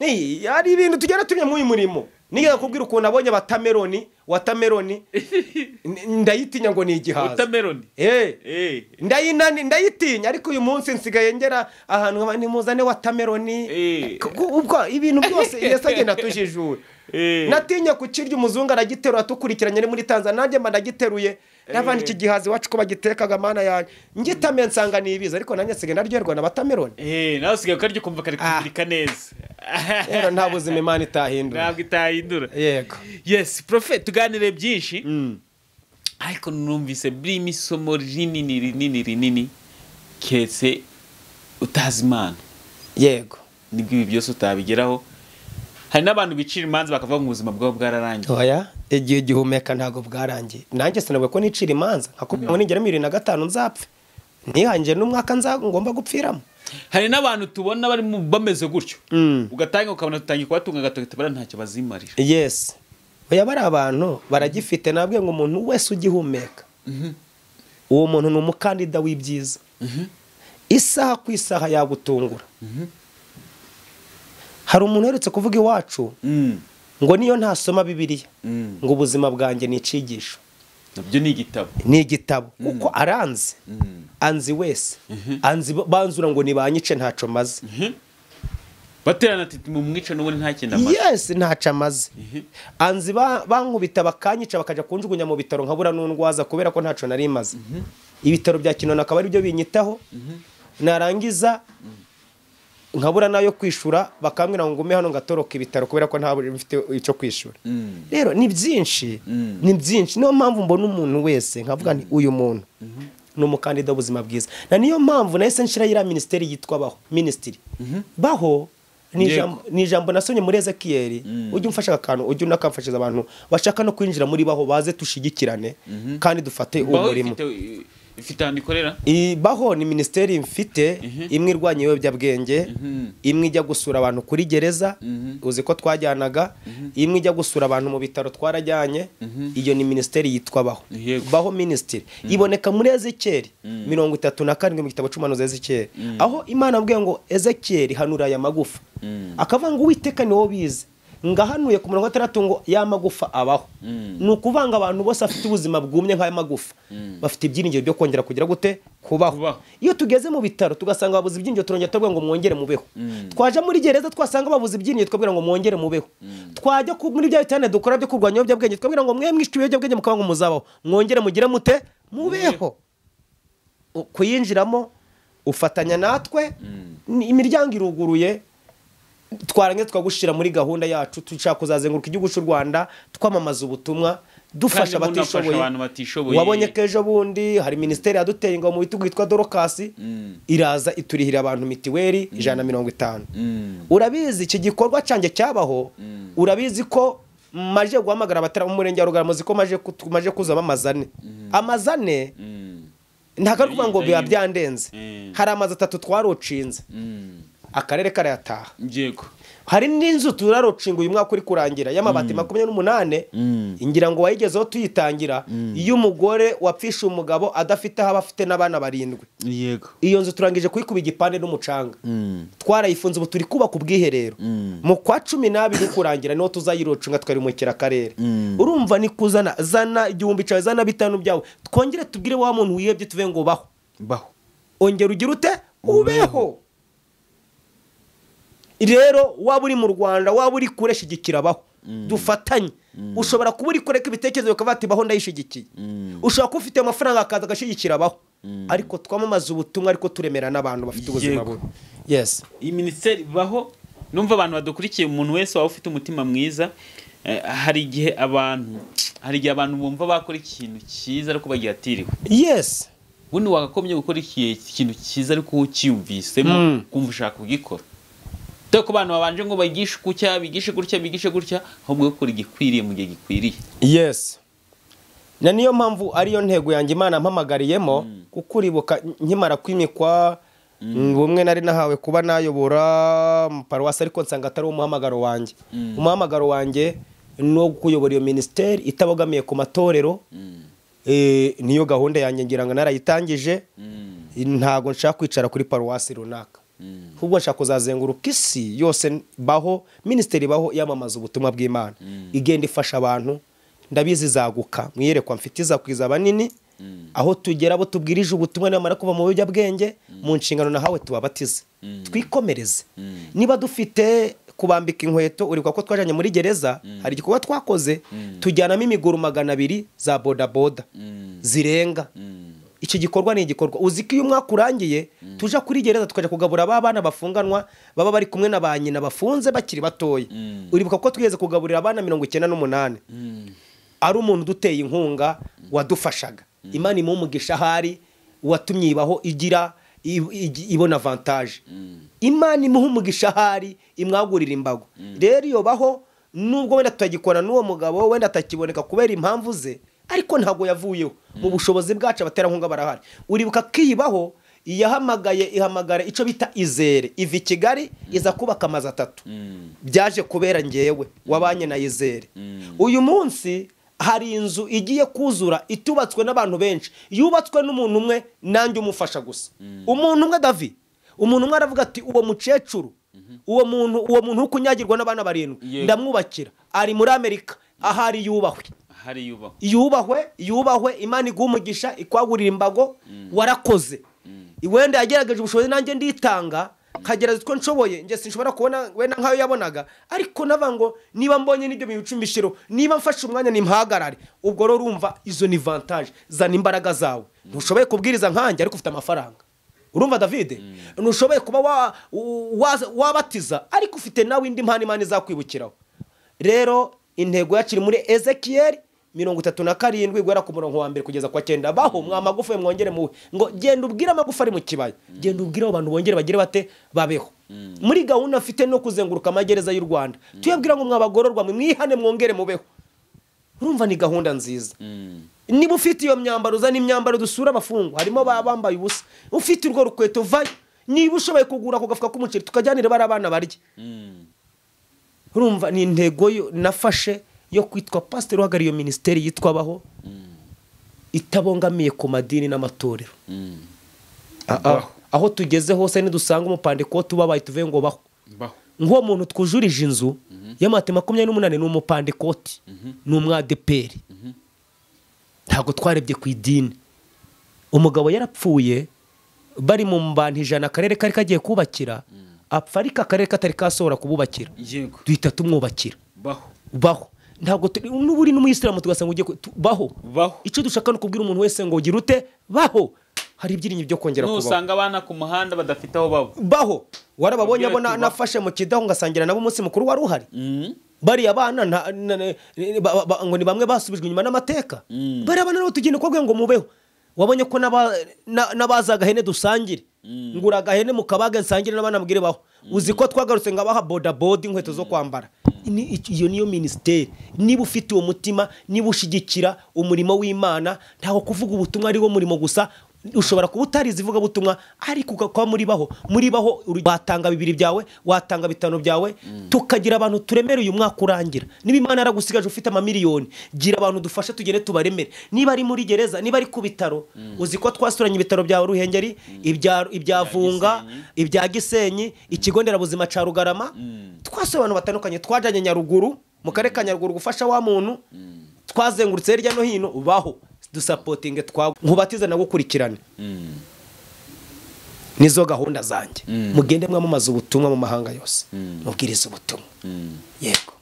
Ni- hari ibintu tugenda tumenya muri uyu murimo niyo kubwira ukuntu abonye watameroni watameroni n- ndayitinya ngo ni igihaza watermelon Eh. eh ndayinani ndayitinya ariko uyu munsi nsigaye ngera ahantu nkaba nimuzane watameroni Eh. Ku- ubwo ibintu byose yesu agenda atujijura Eh. natinya kukirya umuzungu aragiterura dukurikiranye ari muri tanzania nanjye mba ndagiteruye n'abandi iki gihaza iwacu ko bagitekaga mana yanjye ngitame nsanga ni ibiza ariko nanjye nsigaye naryoherwa na watameroni eh nawe usigaye ukarya ukumva kari kumurika neza rero nta buzima imana itahindura ntabwo itahindura yego yes profe tuganire byinshi ariko numvise birimo isomo rinini rinini rinini ketse utazi imana yego nibwo ibi byose utabigeraho hari n'abantu bicira imanza bakavuga ngo ubuzima bwabo bwararangiye oya igihe gihumeka ntabwo bwarangiye nanjye sinavuga ko nicira imanza nkakubwira ngo nigera mirongo irindwi na gatanu nzapfe nihangiye n'umwaka nza ngomba gupfiramo hari n'abantu tubona barimo bameze gutyo Mm. ugatanga ukabona tutangiye kubatunga agatoki tubara ntacyo bazimarira yesi oya bari abantu baragifite nabwe ngo umuntu wese ugihumeka uwo muntu ni umukandida w'ibyiza isaha ku isaha yagutungura hari umuntu uherutse kuvuga iwacu Mm. ngo niyo ntasoma bibiliya Mm. ngo ubuzima bwanjye ni icigisho nabyo ni igitabo ni igitabo kuko aranze anzi wese anzi banzura ngo ni ba nyice ntacyo maze baterana ati mu mwica n'ubundi nta kintu amaze yesi ntacyo amaze anzi ba- bankubita bakanyica bakajya kunjugunya mu bitaro nkabura n'undwaza kubera ko ntacyo nari maze ibitaro bya kinono akaba ari byo binyitaho narangiza nkabura n'ayo kwishura bakambwira ngo ngume hano ngatoroka ibitaro kubera ko ntabwo mfite icyo kwishura Mm. rero ni byinshi Mm. ni byinshi niyo mpamvu mbona umuntu wese nkavuga nti uyu muntu ni umukandida w'ubuzima bwiza na niyo mpamvu nahise nshiraho iriya minisiteri yitwa baho minisitiri baho ni Yego. ijambo- ni ijambo nasomye muri ezekiyeri ujye umfasha aka kantu ujye unakamfashiriza abantu bashaka no kwinjira muri baho baze dushyigikirane kandi dufate uwo baho murimo ifite ifite ahantu ikorera I- baho ni minisiteri mfite imwe irwanya ibiyobyabwenge imwe ijya gusura abantu kuri gereza uzi ko twajyanaga imwe ijya gusura abantu mu bitaro twarajyanye iyo ni minisiteri yitwa baho Yego. baho minisitiri iboneka muri ezekiyeri mirongo itatu na karindwi mu gitabo cy'umuhanuzi ezekiyeri aho imana yambwiye ngo ezekiyeri hanura aya magufa akavuga ngo uwiteka ni wowe ubizi ngahanuye ku mirongo itandatu ngo ya magufa abaho ni ukuvanga abantu bose bafite ubuzima bwumye nk'aya magufa bafite ibyiringiro byo kongera kugira gute Kubaho. kubaho iyo tugeze mu bitaro tugasanga babuze ibyinyo turongera tubabwira ngo mwongere mubeho twaja muri gereza twasanga babuze ibyinyo twabwira ngo mwongere mubeho twajya ku- muri bya bitanda dukora byo kurwanya ibiyobyabwenge twabwira ngo mwe mwishwe ibiyobyabwenge mukaba ngo muzabaho mwongere mugire mute mubeho U- kuyinjiramo ufatanya natwe ni- imiryango iruguruye twarangiza twagushira muri gahunda yacu dushaka kuzazenguruka igihugu cy'u rwanda twamamaza ubutumwa dufasha Kandi umuntu afasha abatishoboye abantu batishoboye. wabonye ko ejo bundi hari minisiteri yaduteye ingabo mu bitugu yitwa dorokasi iraza iturihira abantu mitiweri ijana na mirongo itanu urabizi iki gikorwa cyanjye cyabaho urabizi ko maje guhamagara abatara mu murenge wa rugarama uzi ko maje kut- maje kuzamo amazane amazane ntabwo ari ukuvuga ngo biba byandenze Mm. hari amazu atatu twarucinze akarere karayataha yego hari n'inzu turarucinga uyu mwaka uri kurangira y'amabati makumyabiri n'umunani ngira ngo wayigezeho tuyitangira iyo umugore wapfisha umugabo adafite aho aba afite n'abana barindwi yego iyo nzu turangije kuyikuba igipande n'umucanga twarayifunze ubu turi kubaka ubwiherero mu kwa cumi n'abiri kurangira niho tuzayirucunga twarimukira akarere urumva ni kuzana zana igihumbi cyawe zana bitanu byawe twongere tubwire wa muntu wihebye tuve ngo baho baho ongera ugire ute Ubeho. ubeho rero waba uri mu rwanda waba uri kure shyigikira abaho dufatanye ushobora kuba uri kureka ibitekerezo bikavuga ati baho ndayishyigikiye ushobora kuba ufite amafaranga akaza agashyigikira abaho ariko twamamaza ubutumwa ariko turemera n'abantu bafite ubuzima Yego. bubi yes iyi minisiteri baho numva abantu badukurikiye umuntu wese waba ufite umutima mwiza eh, hari igihe abantu hari igihe abantu bumva bakora ikintu cyiza ariko bagiyatiriwe yes ubundi wagakomye gukora iki- ikintu cyiza ariko ukiyumvisemo Mm. kumva ushaka kugikora dore ko abantu babanje ngo bagishe gutya bigishe gutya bigishe gutya ahubwo gukora igikwiriye mu gihe gikwiriye yes na niyo mpamvu ariyo ntego yanjye imana mpamagariyemo kuko uribuka nkimara kwimikwa bumwe nari nahawe kuba nayobora paruwasi ariko nsanga atari umuhamagaro wanjye umuhamagaro wanjye ni uwo kuyobora iyo minisiteri itabogamiye ku matorero Eh, niyo gahunda yanjye ngira ngo narayitangije ntabwo nshaka kwicara kuri paruwasi runaka ahubwo nshaka kuzazenguruka isi yose baho minisiteri baho yamamaza ubutumwa bw'imana igenda ifasha abantu ndabizi izaguka mwiyerekwa mfite izakwiza abanini aho tugera abo tubwirije ubutumwa namara kuva mu biyobyabwenge mu nshingano nahawe tubabatize twikomereze niba dufite kubambika inkweto uribuka ko twajyanye muri gereza hari igikorwa twakoze tujyanamo imiguru magana abiri za bodaboda zirenga iki gikorwa ni igikorwa uzi ko iyo umwaka urangiye tuja kuri gereza tukajya kugabura ba bana bafunganwa baba bari kumwe na ba nyina bafunze bakiri batoya uribuka ko twigeze kugaburira abana mirongo icyenda n'umunani ari umuntu uduteye inkunga wadufashaga imana imuha umugisha ahari uwatumye ibaho igira i- i- ibona avantaje imana imuha umugisha ahari imwagurira imbago rero iyo baho nubwo wenda tutagikorana n'uwo mugabo wenda atakiboneka kubera impamvu ze ariko ntabwo yavuyeho mu bushobozi bwacu abaterankunga barahari uribuka ko iyibaho iyahamagaye ihamagara icyo bita izere iva i kigali iza kubaka amazu atatu byaje kubera ngewe wabanye na izere uyu munsi hari inzu igiye kuzura itubatswe n'abantu benshi yubatswe n'umuntu umwe nanjye umufasha gusa umuntu umwe davi umuntu umwe aravuga ati uwo mukecuru uwo muntu uwo muntu uri kunyagirwa n'abana barindwi Yego. ndamwubakira ari muri amerika ahari yubahwe hari yubahwa yubahwe yubahwe imana iguha umugisha ikwagurira imbago warakoze wenda yagerageje ubushobozi nanjye nditanga nkagerageza utwo nshoboye njye sinshobora kubona wenda nk'ayo yabonaga ariko navuga ngo niba mbonye n'ibyo bintu icumi bishyiro niba mfashe umwanya nimpagarare ubwo rero urumva izo ni vantaje zana imbaraga zawe ntushoboye kubwiriza nkanjye ariko ufite amafaranga urumva davide ntushoboye kuba wa- wa- wabatiza ariko ufite nawe indi mpano imana izakwibukiraho rero intego yacu iri muri ezekiyeli mirongo itatu na karindwi guhera ku murongo wa mbere kugeza kwa cyenda baho mwa magufa mwongere muwe ngo genda ubwire amagufa ari mu kibaya genda ubwire abo bantu bongere bagire bate babeho muri gahunda mfite no kuzenguruka amagereza y'u rwanda tuyabwira ngo mwabagororwa mwihane mwongere mubeho urumva ni gahunda nziza niba ufite iyo myambaro uzana imyambaro dusura abafungwa harimo baba bambaye ubusa ufite urwo rukweto vayo niba ushoboye kugura ako gafuka k'umuceri tukajyanire bari abana barye urumva ni intego yo- nafashe yo kwitwa pasiteri uhagarariye iyo minisiteri yitwa abaho itabongamiye ku madini n'amatorero A- a- aho tugeze hose nidusanga umupandikoti ubabaye tuvuye ngo baho mbaho nk'uwo muntu twujurije inzu y'amate makumyabiri n'umunani ni umupandikoti ni umwadeperi ntabwo twarebye ku idini umugabo yarapfuye bari mu mbantu ijana akarere kari kagiye kubakira apfa ariko akarere katari kasohora kububakira yego duhita tumwubakira baho baho ntabwo turi- n'uba uri n'umuyisilamu tugasanga ugiye ku- tu- baho baho icyo dushaka ni ukubwira umuntu wese ngo gira ute baho hari ibyirinyo byo kongera kubaho nusanga abana ku muhanda badafite aho baba baho warababonye Ugira abo na- ati, baho. nafashe mu kidaho ngasangira nabo umunsi mukuru wari uhari bariya bana nta- na- na- ba- ba- ngo ni bamwe basubijwe inyuma n'amateka bariya bana nabo tugenda uko ngo mubeho wabonye ko n'aba- na- n'abazi agahene dusangire ngura agahene mu kabaga nsangire n'abana mbwire baho uzi ko twagarutse ngo abaha bodabodi inkweto zo kwambara Ni- iyo niyo minisiteri niba ufite uwo mutima niba ushigikira umurimo w'imana ntaho kuvuga ubutumwa ari wo murimo gusa ushobora kuba utarizi ivugabutumwa ariko ugakuba muri baho muri baho uri- watanga bibiri byawe watanga bitanu byawe tukagira abantu turemereye umwaka urangira niba imana yaragusigaje ufite amamiliyoni gira abantu dufashe tugere tubaremere niba ari muri gereza niba ari ku bitaro uzi ko twasuranye ibitaro bya ruhengeri ibya ibya vunga ibya gisenyi ikigo nderabuzima cya rugarama twasuye abantu batandukanye twajyanye nyaruguru mu karere ka nyaruguru gufasha wa muntu twazengurutse hirya no hino baho dusapotinge twawe nkubatize nawe ukurikirane nizo gahunda zanjye mugende mwamamaza ubutumwa mu mahanga yose mubwiriza ubutumwa yego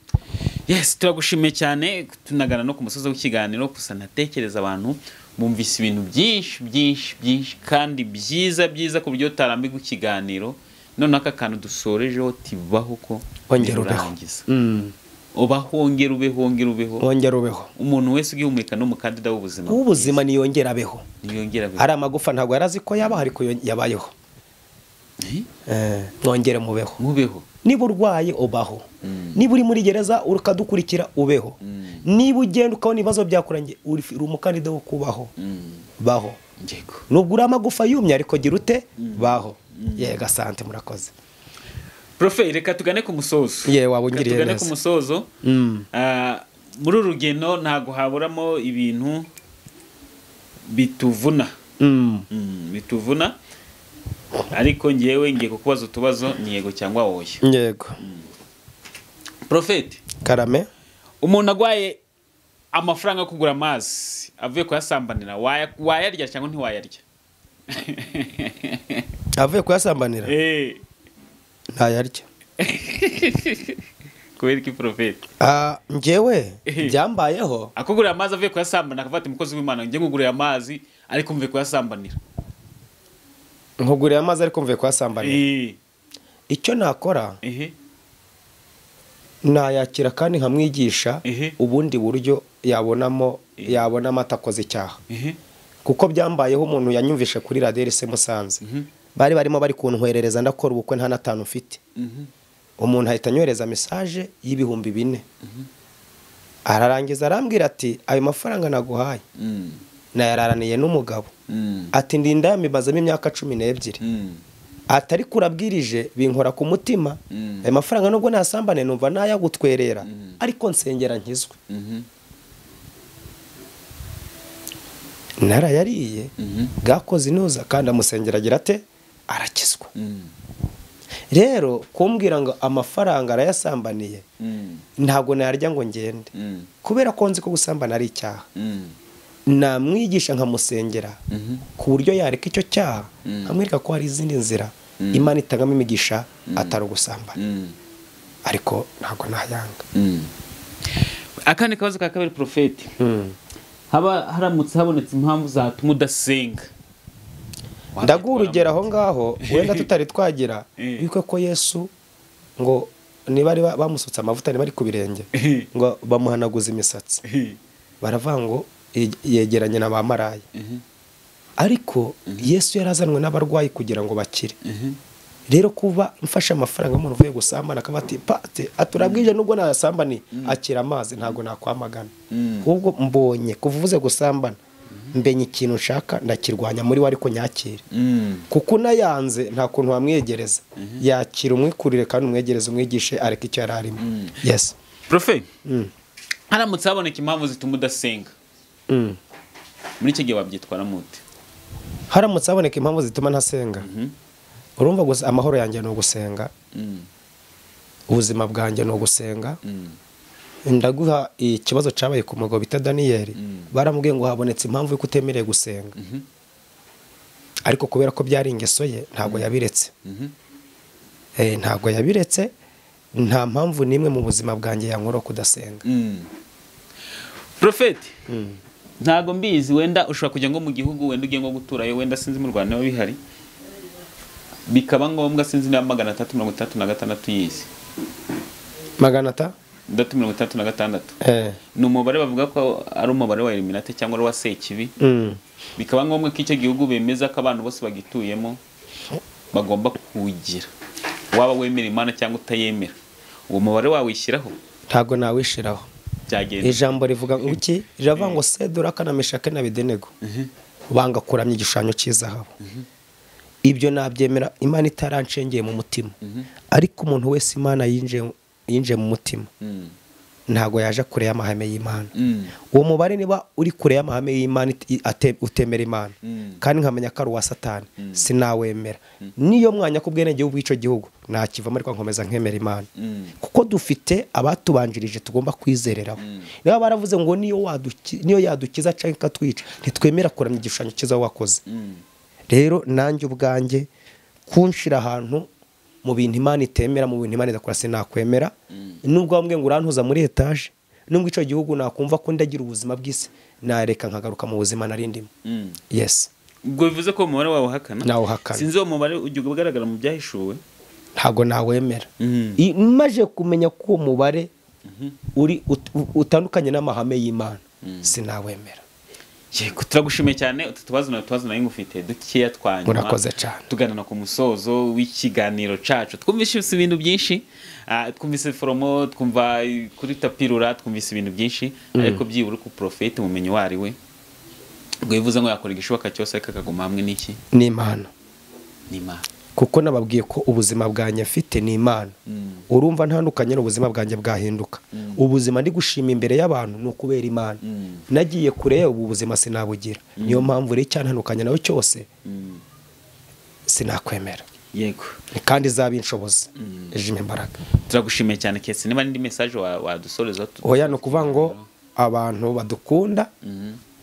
yes turagushimiye cyane tunagana no ku musozi w'ikiganiro gusa natekereza abantu bumvise ibintu byinshi byinshi byinshi kandi byiza byiza ku buryo utarambirwa ikiganiro noneho aka kantu dusorejeho tibaho ko Ongera ubeho. birangiza ubaho wongera ubeho wongera ubeho wongera ubeho umuntu wese ugihumeka ni umukandida w'ubuzima ubuzima niyongera abeho ntiyongera abeho ari amagufa ntabwo yari azi ko yabaho ariko yo- yabayeho Eh? Eh, mwongere mubeho mubeho niba urwaye ubaho niba uri muri gereza ukadukurikira ubeho niba ugenda ukabona ibibazo byakurangiye uri uri umukandida wo kubaho baho yego nubwo uri amagufa yumye ariko gira ute baho yego asante murakoze profe reka tugane ku musozo Ye, waba ungiriye Reka tugane neza. ku musozo Mm. Ah, muri uru rugendo ntabwo haburamo ibintu bituvuna Mm. Mm, bituvuna ariko ngewe ngiye kukubaza utubazo ni yego cyangwa woye yego profete karame umuntu agwaye amafaranga yo kugura amazi avuye kuyasambanira waya- wayarya cyangwa ntiwayarya avuye kuyasambanira Eh, ntayarya kubera iki profete Ah, njyewe byambayeho akugurira amazi avuye kuyasambanira akavuga ati mukozi w'imana njye nkugurira amazi ariko mvuye kuyasambanira nkuguriye amazi ariko mvuye kuyasambanira Eh, icyo nakora ehe nayakira kandi nkamwigisha Ehe. ubundi buryo yabonamo Ehe. yabonamo atakoze icyaha ehe kuko byambayeho umuntu yanyumvishe kuri radiyo rise musanze bari barimo bari kuntwerereza ndakora ubukwe nta n'atanu mfite Mhm. umuntu ahita anyohereza mesaje y'ibihumbi bine ararangiza arambwira ati ayo mafaranga naguhaye Mm. nayararaniye n'umugabo ati ndinda yamibazamo imyaka cumi n'ebyiri atari kurabwirije binkora ku mutima ayo mafaranga nubwo nasambane numva nayagutwerera ariko nsengera nkizwe narayariye bwakoze inuza kandi amusengera agira ate arakizwa rero kumbwira ngo amafaranga arayasambaniye ntabwo nayarya ngo ngende kubera ko nzi ko gusambana ari icyaha namwigisha nkamusengera ku buryo yareka icyo cyaha nkamwereka ko hari izindi nzira imana itagamo imigisha atari ugusambana ariko ntabwo nayanga akandi kabazo ka kabiri porofeti haba haramutse habonetse impamvu zatuma udasenga ndaguha urugero aho ngaho wenda tutari twagira yuko ko yesu ngo niba ari ba- bamusutse amavuta niba ari ku birenge ngo bamuhanaguze imisatsi baravuga ngo ye- yegeranye na ba maraya ariko yesu yarazanwe n'abarwayi kugira ngo bakire rero kuba mfashe amafaranga y'umuntu uvuye gusambana akaba ati pate aturabwije nubwo nasambaniye akira amazi ntabwo nakwamagana ahubwo mbonye kuva uvuze gusambana mbenye ikintu nshaka ndakirwanya muri we ariko nyakire kuko unayanze nta kuntu wamwegereza yakira umwikurire kandi umwegereze umwigishe areka icyo yari arimo yesi profe haramutse haboneka impamvu zituma udasenga Mm. muri icyo gihe wabyitwara mute haramutse haboneka impamvu zituma ntasenga urumva gusa amahoro yanjye ni ugusenga ubuzima bwanjye ni ugusenga ndaguha ikibazo cyabaye ku mugabo bita daniyeli baramubwiye ngo habonetse impamvu y'uko utemerewe gusenga ariko kubera ko byari ingeso ye ntabwo yabiretse Eh, ntabwo yabiretse nta mpamvu n'imwe mu buzima bwanjye yankuraho kudasenga porofeti ntabwo mbizi wenda ushobora kujya nko mu gihugu wenda ugiye nko guturayo wenda sinzi mu rwanda niba bihari bikaba ngombwa sinzi niba magana atatu mirongo itandatu na gatandatu yizi magana ata itandatu mirongo itandatu na gatandatu Eh, ni umubare bavuga ko ari umubare wa eliminate cyangwa ari uwa sekibi mm. bikaba ngombwa ko icyo gihugu bemeza ko abantu bose bagituyemo bagomba kuwugira waba wemera imana cyangwa utayemera uwo mubare wawishyiraho ntabwo nawishiraho byagenda ijambo rivuga ngo iki riravuga ngo sedura kanameshake na bidenego banga kuramya igishushanyo cy'izahabu ibyo nabyemera imana itarancengeye mu mutima ariko umuntu wese imana yinjiye yinjiye mu mutima ntabwo yaje kure y'amahame y'imana uwo mubare niba uri kure y'amahame y'imana iti- ate- utemera imana kandi nkamenya ko ari uwa satani sinawemera niyo mwanya ku bwenegihugu bw'icyo gihugu nakivamo ariko nkomeza nkemera imana kuko dufite abatubanjirije tugomba kwizereraho niba baravuze ngo niyo waduki- niyo yadukiza cyangwa ikatwica ntitwemera kuramya igishushanyo cyiza wakoze rero nanjye ubwanjye kunshira ahantu mu bintu imana itemera mu bintu imana idakora sinakwemera nubwo bamwe ngo urantuza muri etaje nubwo icyo gihugu nakumva ko ndagira ubuzima bw'isi nareka nkagaruka mu buzima nari ndimo yesi ubwo bivuze ko uwo mubare wawuhakana Nawuhakana. sinzi uwo mubare ujya ugaragara mu byahishuwe ntabwo nawemera Mm. I- maje kumenya ko uwo mubare uri ut- u- utandukanye n'amahame y'imana sinawemera yego turagushimiye cyane utu tubazo na tubazo nayo ngufite dukeya twanyuma Murakoze cyane. tuganana ku musozo w'ikiganiro cacu twumvise ibintu byinshi ah, twumvise foromo twumva eh, kuri tapirura twumvise ibintu byinshi ariko byibura ku porofeti mumenyi wari we ubwo bivuze ngo yakora igishoboka cyose ariko akaguma hamwe n'iki ni imana n'imana kuko nababwiye ko ubuzima bwanjye mfite ni imana urumva ntandukanye n'ubuzima bwanjye bwahinduka ubuzima ndi gushima imbere y'abantu ni ukubera imana nagiye kure ubu buzima sinabugira niyo mpamvu rero icyantandukanye nawe cyose sinakwemera yego kandi izabinshoboza ijima imbaraga turagushimiye cyane kesi niba n'indi mesaje wa- wadusorezaho tu- oya ni ukuvuga ngo abantu badukunda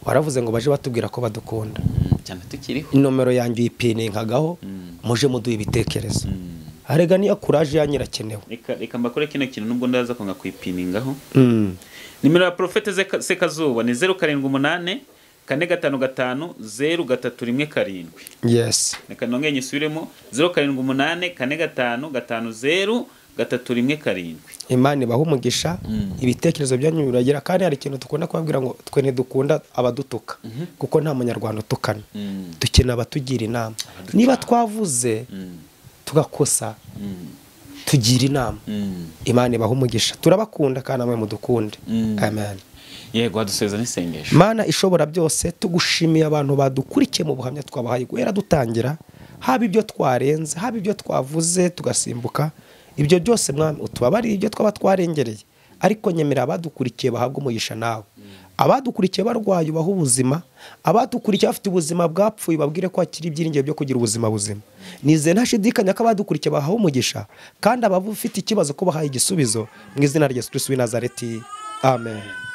waravuze ngo baje batubwira ko badukunda Mm, cyane tukiriho inomero yanjye uyipiningaho muje muduha ibitekerezo arega niyo kuraje yanyirakenewe reka reka mbakore kino kintu nubwo ndaza ko nkakwipiningaho nimero ya porofete Zeka- sekazuba ni zeru karindwi umunani kane gatanu gatanu zeru gatatu rimwe karindwi yesi reka nongeye nyisubiremo zeru karindwi umunani kane gatanu gatanu zeru gatatu rimwe karindwi imana ibaha umugisha ibitekerezo byanyu biragira kandi hari ikintu dukunda kubabwira ngo twe ntidukunda abadutuka kuko nta munyarwanda utukana dukeneye abatugira inama niba twavuze tugakosa tugira inama imana ibaha umugisha turabakunda kandi namwe mudukunde amen yego waduseza n'isengesho mana ishobora byose tugushimiye abantu badukurikiye mu buhamya twabahaye guhera dutangira haba ibyo twarenze haba ibyo twavuze tugasimbuka ibyo byose mwami utubabariye ibyo twaba twarengereye ariko nyemera abadukurikiye bahabwa umugisha nawe abadukurikiye barwaye ubaha ubuzima abadukurikiye bafite ubuzima bwapfuye babwire ko hakiri ibyiringiro byo kugira ubuzima buzima nizeye ntashidikanya ko abadukurikiye bahawe umugisha kandi ababa ufite ikibazo ko bahaye igisubizo mu izina rya yesu kirisitu w'i nazareti amen